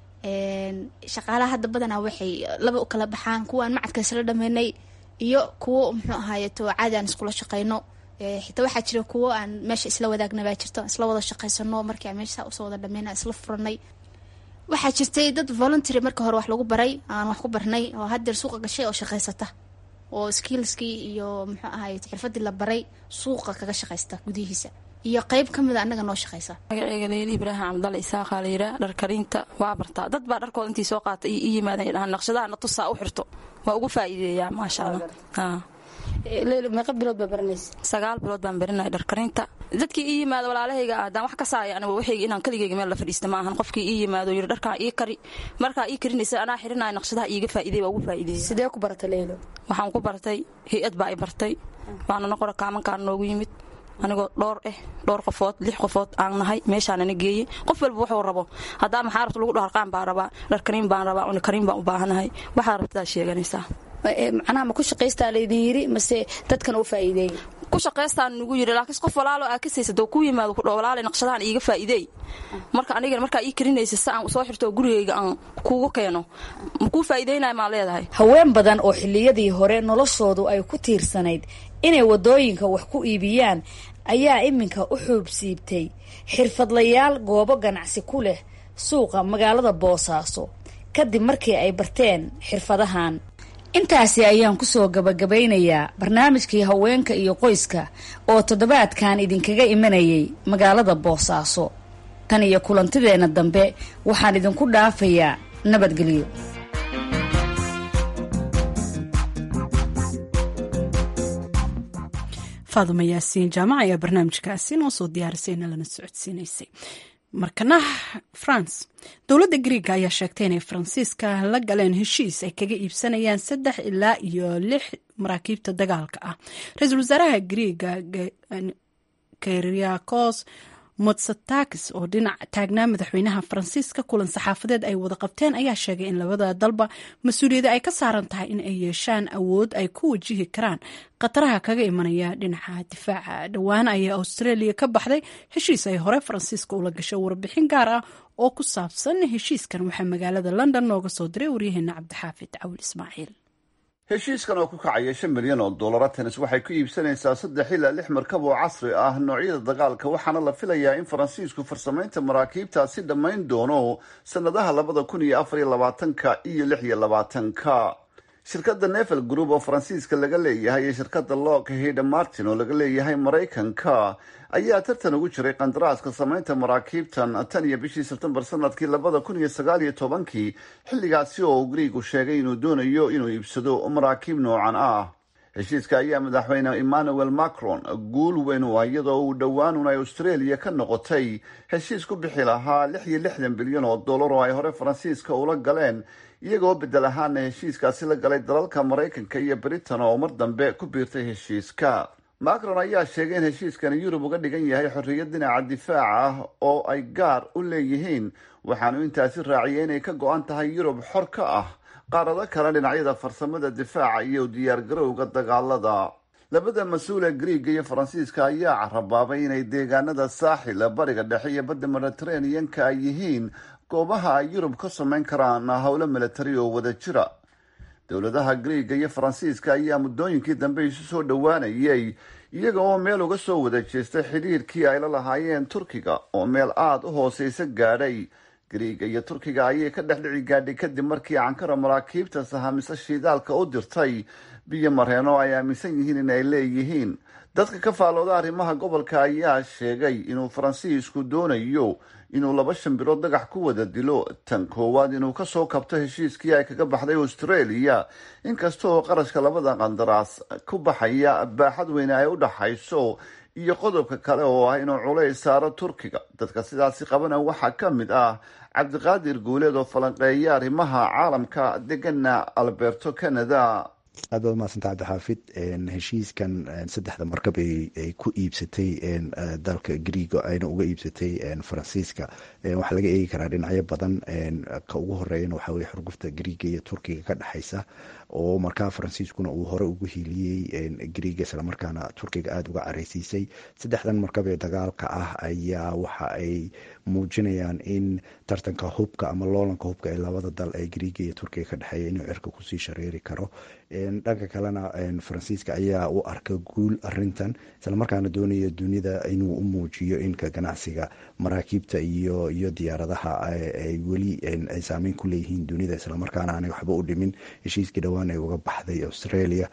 shaqaalaha hadda badanaa waxay laba u kala baxaan kuwa aan macadka isla dhameynay iyo kuwo muxuu ahaayeto caadi aan iskula shaqeyno xitaa waxaa jira kuwo aan meesha isla wadaagna baa jirto isla wada shaqaysano markii aan meesha usoo wada dhameyna isla furanay waxaa jirtay dad voluntary marka hore wax lagu baray aan wax ku barnay oo haddeer suuqa gashay oo shaqaysata oo skillskii iyo muxuu ahaye xirfadii la baray suuqa kaga shaqaysta gudihiisa iyo qeyb ka mida annaga noo shaqaysa magaceyga leeli ibraahim cabdalle isaaqa la yiraa dhar karinta waa bartaa dad baa dharkooda intii soo qaata i yimaadaan dhahaan naqshadaha na tusaa u xirto waa ugu faa'iideeyaa maasha allah meeqa bilood baa baranaysa sagaal bilood baan barinaya dharkarinta dadkii ii yimaado walaalahayga ah haddaan wax ka saaya aniga waxayga inaan keligayga meel la fadhiista maahan qofkii ii yimaado yiri dharkaa ii kari markaa ii karinaysa anaa xirinaya naqshadaha iiga faa'iiday waa ugu faa'iideeya sidee ku baratay leylo waxaan ku bartay hay-ad baa i bartay waana noqora kaamankaan noogu yimid anigoo dhowr eh dhowr qofood lix qofood aan nahay meeshaanana geeyey qof walba wuxuu rabo haddaa maxaa rabta lagu dhaharqaan baan rabaa dharkariin baan rabaa unikariin baan u baahanahay waxaa rabtadaa sheeganaysaa macnaha ma ku shaqaystaa laydin yiri mase dadkana u faa'iideey ku shaqaystaan nugu yiri laakiin qof walaalo aa ka saysa doo ku yimaado ku dhaw walaale naqshadahan iiga faa'iideey marka anigana markaa ii karinaysa si aan soo xirto gurigayga aan kuugu keeno ma kuu faa'iideynaya maa leedahay haween badan oo xilliyadii hore noloshoodu ay ku tiirsanayd inay waddooyinka wax ku iibiyaan ayaa iminka u xuubsiibtay xirfadlayaal goobo ganacsi ku leh suuqa magaalada boosaaso kadib markii ay barteen xirfadahan intaasi ayaan kusoo gabagabaynayaa barnaamijkii haweenka iyo qoyska oo toddobaadkan idinkaga imanayay magaalada boosaaso tan iyo kulantideenna dambe waxaan idinku dhaafayaa nabadgelyo faaduma yaasiin jaamac ayaa barnaamijkaasi noo soo diyaarisayna lana socodsiinaysay markana france dowladda griiga ayaa sheegtay inay faransiiska la galeen heshiis ay kaga iibsanayaan saddex ilaa iyo lix maraakiibta dagaalka ah ra-iisul wasaaraha griiga keriakos motsatakis oo dhinac taagnaa madaxweynaha faransiiska kulan saxaafadeed ay wada qabteen ayaa sheegay in labada dalba mas-uuliyadda ay ka saaran tahay in ay yeeshaan awood ay ku wajihi karaan khataraha kaga imanaya dhinaca difaaca dhowaan ayaa australia ka baxday heshiis ay hore faransiiska ula gashay warbixin gaar ah oo ku saabsan heshiiskan waxaa magaalada london nooga soo diray waryaheena cabdixaafid cawil ismaaciil heshiiskan oo ku kacaya shan milyan oo dollara tenis waxay ku iibsanaysaa saddex ilaa lix markab oo casri ah noocyada dagaalka waxaana la filayaa in faransiisku farsamaynta maraakiibtaasi dhammayn doono sannadaha labada kun iyo afar iyo labaatanka iyo lix iyo labaatanka shirkadda nevel group oo faransiiska laga leeyahay iyo shirkadda lockheed martin oo laga leeyahay maraykanka ayaa tartan ugu jiray qandaraaska samaynta maraakiibtan tan iyo bishii sebtembar sanadkii labada kun iyo sagaal iyo tobankii xilligaasi oo uu griigu sheegay inuu doonayo inuu iibsado maraakiib noocan ah heshiiska ayaa madaxweyne emmanuel macron guul weyn u ah iyadoo uu dhowaanun ay australia ka noqotay heshiis ku bixi lahaa lix iyo lixdan bilyan oo dollar oo ay hore faransiiska ula galeen iyagoo bedel ahaana heshiiskaasi la galay dalalka maraykanka iyo britain oo mar dambe ku biirtay heshiiska macron ayaa sheegay in heshiiskani yurub uga dhigan yahay xorriyad dhinaca difaaca ah oo ay gaar u leeyihiin waxaanu intaasi raaciyay inay ka go-an tahay yurub xor ka ah qaarado kale dhinacyada farsamada difaaca iyo diyaargarowga dagaalada labada mas-uule griiga iyo faransiiska ayaa carabaabay inay deegaanada saaxil bariga dhexe iyo badda mediteraneanka ay yihiin goobaha ay yurub ka samayn karaan howlo milatari oo wada jira dowladaha griiga iyo faransiiska ayaa muddooyinkii dambe isu soo dhowaanayay iyaga oo meel uga soo wada jeestay xidhiirkii ay la lahaayeen turkiga oo meel aada u hooseysa gaadhay griiga iyo turkiga ayay ka dhex dhici gaadhay kadib markii ankara maraakiibta sahamisa shiidaalka u dirtay biyo mareen oo ay aaminsan yihiin in ay leeyihiin dadka ka faalooda arrimaha gobolka ayaa sheegay inuu faransiisku doonayo inuu laba shan bilood dagax ku wada dilo tan koowaad inuu kasoo kabto heshiiskii ay kaga baxday australia inkasta oo qarashka labada qandaraas ku baxaya baaxad weyne ay u dhaxayso iyo qodobka kale oo ah inuu culays saaro turkiga dadka sidaasi qabana waxaa ka mid ah cabdiqaadir guuleed oo falanqeeya arrimaha caalamka degana alberto canada aad baad umahadsanta cabdixaafid heshiiskan saddexda markab ay ku iibsatay dalka griiga ayna uga iibsatay faransiiska waxaa laga eegi karaa dhinacyo badan ka ugu horeeyana waxaa weye xurgufta griiga iyo turkiga ka dhexaysa oo markaa faransiiskuna uu hore ugu hiiliyey griiga islamarkaana turkiga aada uga careysiisay saddexdan markab ee dagaalka ah ayaa waxa ay muujinayaan in tartanka hubka ama loolanka hubka ee labada dal ee griiga iyo turkiga ka dhexeeya inuu cirka kusii shareeri karo dhanka kalena faransiiska ayaa u arka guul arintan islamarkaana doonaya dunida inuu u muujiyo inka ganacsiga maraakiibta iyo iyo diyaaradaha ay weli ay saameyn ku leeyihiin dunida islamarkaana aanay waxba u dhimin heshiiskii dhowaan ay uga baxday australia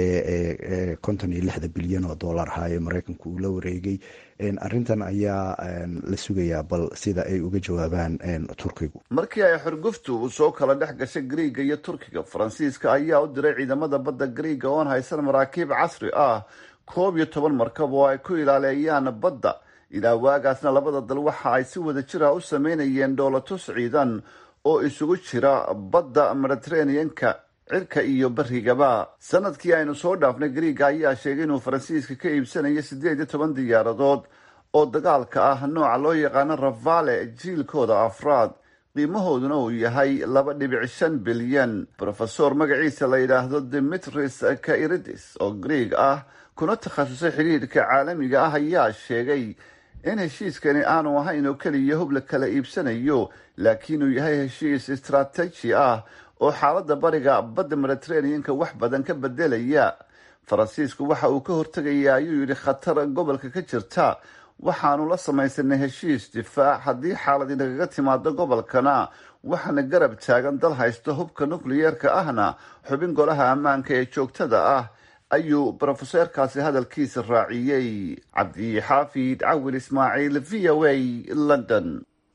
ee konton iyo lixda bilyan oo dollar ahaa ee mareykanku uu la wareegay arintan ayaa la sugayaa bal sida ay uga jawaabaan turkigu markii ay xurguftu soo kala dhex gashay griiga iyo turkiga faransiiska ayaa u diray ciidamada badda griiga oon haysan maraakiib casri ah koob iyo toban markab oo ay ku ilaaleeyaan badda ilaa waagaasna labada dal waxa ay si wada jira u sameynayeen dhoolatus ciidan oo isugu jira badda mediteraneanka cirka iyo barigaba sanadkii aynu soo dhaafnay griiga ayaa sheegay inuu faransiiska ka iibsanayo siddeed iyo toban diyaaradood oo dagaalka ah nooca loo yaqaano rafale jiilkooda afraad qiimahooduna uu yahay laba dhibic shan bilyan rofesor magaciisa la yidhaahdo demetris kairidis oo griig ah kuna takhasusay xidhiidhka caalamiga ah ayaa sheegay in heshiiskani aanu ahayn oo keliya hub la kala iibsanayo laakiin uu yahay heshiis istaraatiiji ah oo xaaladda bariga badda mediteraneanka wax badan ka bedelaya faransiisku waxa uu ka hortegayaa ayuu yidhi khatar gobolka ka jirta waxaanu la samaysanay heshiis difaac haddii xaalad inagaga timaado gobolkana waxaana garab taagan dal haysta hubka nukliyeerka ahna xubin golaha ammaanka ee joogtada ah ayuu brofeseerkaasi hadalkiisa raaciyey cabdixaafid cawil ismaaciil v o a london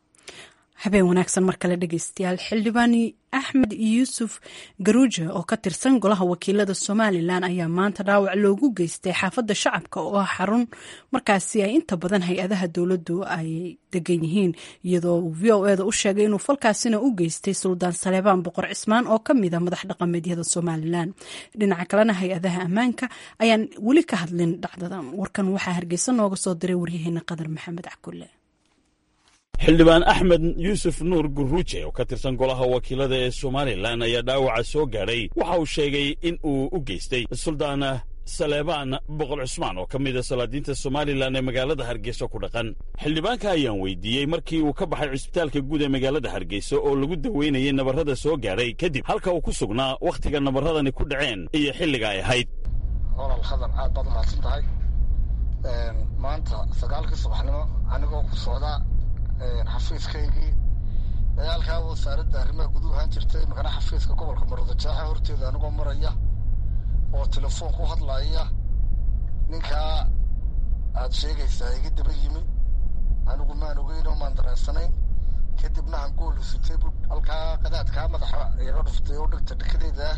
habeen wanaagsan mar kale dhegeystayaal xildhibaani axmed yuusuf garuuje oo ka tirsan golaha wakiilada somalilan ayaa maanta dhaawac loogu geystay xaafadda shacabka oo ah xarun markaasi ay inta badan hay-adaha dowladdu ay degan yihiin iyadoo uu v o eda u sheegay inuu falkaasina u geystay suldaan saleebaan boqor cismaan oo ka mid a madax dhaqameedyada somalilan dhinaca kalena hay-adaha ammaanka ayaan weli ka hadlin dhacdadan warkan waxaa hargeysa nooga soo diray waryaheena qadar maxamed cakulle xildhibaan axmed yuusuf nuur guruuje oo ka tirsan golaha wakiilada ee somalilan ayaa dhaawaca soo gaadhay waxa uu sheegay in uu u geystay suldaan saleebaan boqol cusmaan oo ka mida salaadiinta somalilan ee magaalada hargeysa ku dhaqan xildhibaanka ayaan weydiiyey markii uu ka baxay cusbitaalka guud ee magaalada hargeysa oo lagu daweynayay nabarrada soo gaadhay kadib halka uu ku sugnaa wakhtiga nabarradani ku dhaceen iyo xilliga ay ahayd olal hadan aad baad umahadsan tahay maanta sagaalkii subaxnimo anigoo ku socda xafiiskaygii dagaalkaa wasaaradda arrimaha guduhu ahaan jirtay makana xafiiska gobolka maroodajaaxa horteeda anigoo maraya oo telefoon ku hadlaya ninkaa aad sheegaysaa iga daba yimi anigu maan ogeyn oo maan dareensanayn kadibna hangool isutay bu halkaa qadaadkaa madaxa iga dhuftay oo dhegta dhekadeeda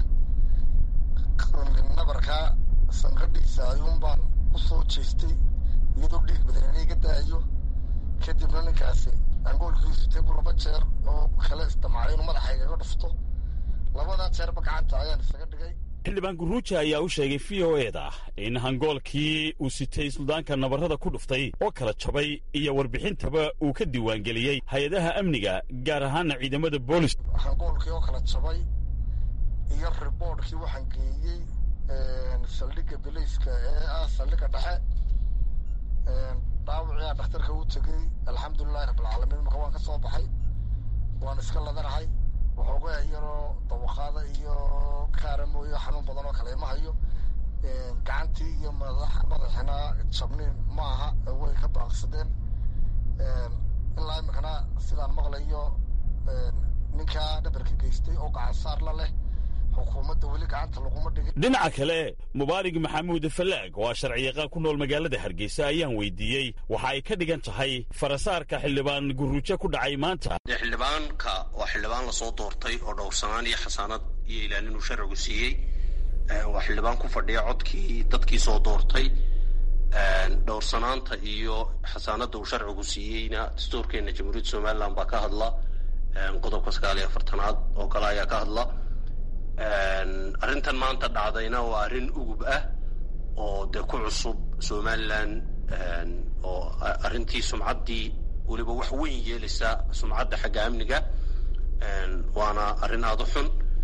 nabarkaa sanqadhiisa ayuun baan u soo jeestay iyadoo dhiig badan iga daayo kadibna ninkaasi angoolkiisu tebuu laba jeer oo kale isdamacay inuu madaxa igaga dhufto labadaa jeerba gacanta ayaan isaga dhigay xildhibaan guruuja ayaa u sheegay v o eda in hangoolkii uu sitay suldaanka nabarrada ku dhuftay oo kala jabay iyo warbixintaba uu ka diiwaangeliyey hay-adaha amniga gaar ahaana ciidamada boolis hangoolkii oo kala jabay iyo riboodhkii waxaan geeyey saldhigga bilayska ee ah saldhigga dhexe dhaawacii dhakhtarka u tegey alxamdulilahi rabbilcaalamiin marka waan ka soo baxay waan iska ladanahay waxoogaa yaroo dawaqaada iyo kaara mooyo xanuun badan oo kale ima hayo gacantii iyo madax madaxina jabniin ma aha way ka baaqsadeen ilaa imikana sidaan maqlayo ninkaa dhabarka geystay oo gacan saar la leh xukuumadda weli gacanta laguma dhigin dhinaca kale mubaarig maxamuud falaag oo ah sharciyaqaan ku nool magaalada hargeysa ayaan weydiiyey waxa ay ka dhigan tahay farasaarka xildhibaan guruujo ku dhacay maanta dee xildhibaanka waa xildhibaan lasoo doortay oo dhowrsanaan iyo xasaanad iyo ilaalin uu sharcigu siiyey waa xildhibaan ku fadhiya codkii dadkii soo doortay dhowrsanaanta iyo xasaanadda uu sharcigu siiyeyna dastuurkeena jamhuuriyadda somalilan baa ka hadla qodobka sagaal iyo afartanaad oo kale ayaa ka hadla arrintan maanta dhacdayna waa arrin ugub ah oo dee ku cusub somalilan oo arrintii sumcaddii weliba wax weyn yeelaysa sumcadda xagga amniga waana arrin aada u xun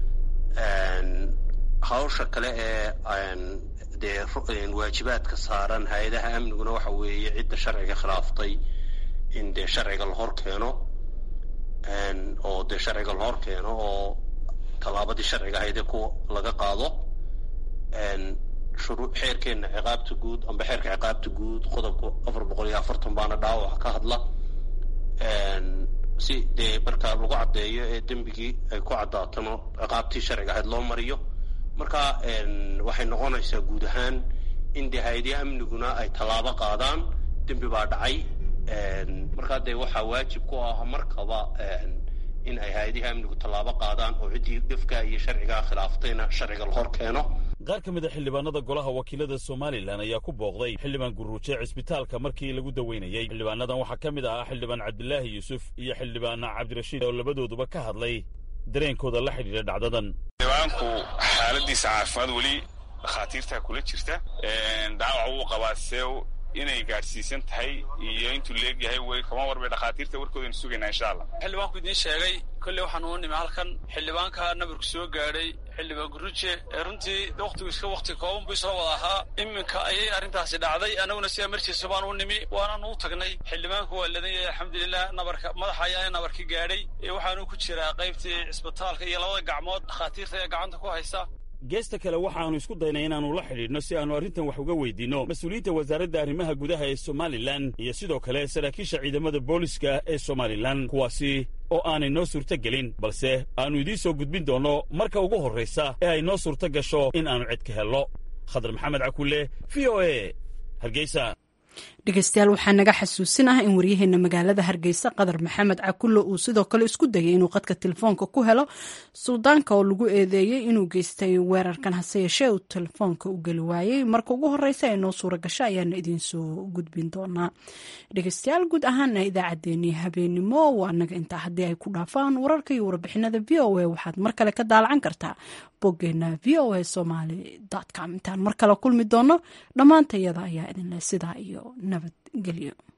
hawsha kale ee dee waajibaadka saaran hay-adaha amniguna waxa weeye cidda sharciga khilaaftay in dee sharciga la hor keeno oo dee sharciga la hor keeno oo tallaabadii sharciga ahaydee ku laga qaado shuruu xeerkeenna ciqaabta guud amba xeerka ciqaabta guud qodobka afar boqol iyo afartan baana dhaawac ka hadla si dee marka lagu caddeeyo ee dembigii ay ku caddaatano ciqaabtii sharciga ahayd loo mariyo marka waxay noqonaysaa guud ahaan in dee hay-adihi amniguna ay tallaabo qaadaan dembi baa dhacay markaa dee waxaa waajib ku ah markaba in ay hay-adihi amnigu tallaabo qaadaan oo ciddii dhifka iyo sharcigaa khilaaftayna sharciga la hor keeno qaar ka mid a xildhibaanada golaha wakiilada somalilan ayaa ku booqday xildhibaan guruuje cisbitaalka markii lagu daweynayey xildhibaanadan waxaa ka mid ahaa xildhibaan cabdilaahi yuusuf iyo xildhibaan cabdirashiid oo labadooduba ka hadlay dareenkooda la xidhiidha dhacdadan xildhibaanku xaaladiisa caafimaad weli dhakhaatiirtaa kula jirta dhaawac wuu qabaa see inay gaadhsiisan tahay iyo intuu leegyahay way kama warbay dhakhaatiirta warkoodaynu sugaynaa insha allah xildhibaanku idiin sheegay kolley waxaan uu nimi halkan xildhibaanka nabarku soo gaadhay xildhibaan guruje ee runtii wakhtigu iska wakhti kooban buu isoo wada ahaa iminka ayay arrintaasi dhacday annaguna si amarjiisa baan u nimi waanaanu u tagnay xildhibaanku waa ladan yahay alxamdulilah nabarka madaxa ayaa nabarka gaadhay waxaanu ku jiraa qaybtii cisbitaalka iyo labada gacmood dhakhaatiirta ee gacanta ku haysa geesta kale waxaannu isku daynay inaannu la xidhiidhno si aannu arrintan wax uga weydiinno mas-uuliyiinta wasaaradda arrimaha gudaha ee somalilan iyo sidoo kale saraakiisha ciidamada booliska ee somalilan kuwaasi oo aanay noo suurto gelin balse aannu idiin soo gudbin doonno marka ugu horraysa ee ay noo suurto gasho in aannu cid ka helno khadar maxamed cakulle v o e hargeysa dhegeystayaal waxaa naga xasuusin ah in waryaheena magaalada hargeysa qadar maxamed cakulle uu sidoo kale isku dayay inuu qadka telefoonka ku helo suldaanka oo lagu eedeeyey inuu geystay weerarkan hase yeeshee uu telefoonka u geli waayey marka ugu horeysa ee noo suura gasho ayaana idiinsoo gudbin doonaa dhegeystayaal guud ahaana idaacaddeenii habeenimo waa naga intaa haddii ay ku dhaafaan wararka iyo warbixinada v o a waxaad mar kale ka daalacan kartaa boggeena v o a somaly com intaan mar kale kulmi doono dhammaantayada ayaa idinleh sidaa iyo nabadgelyo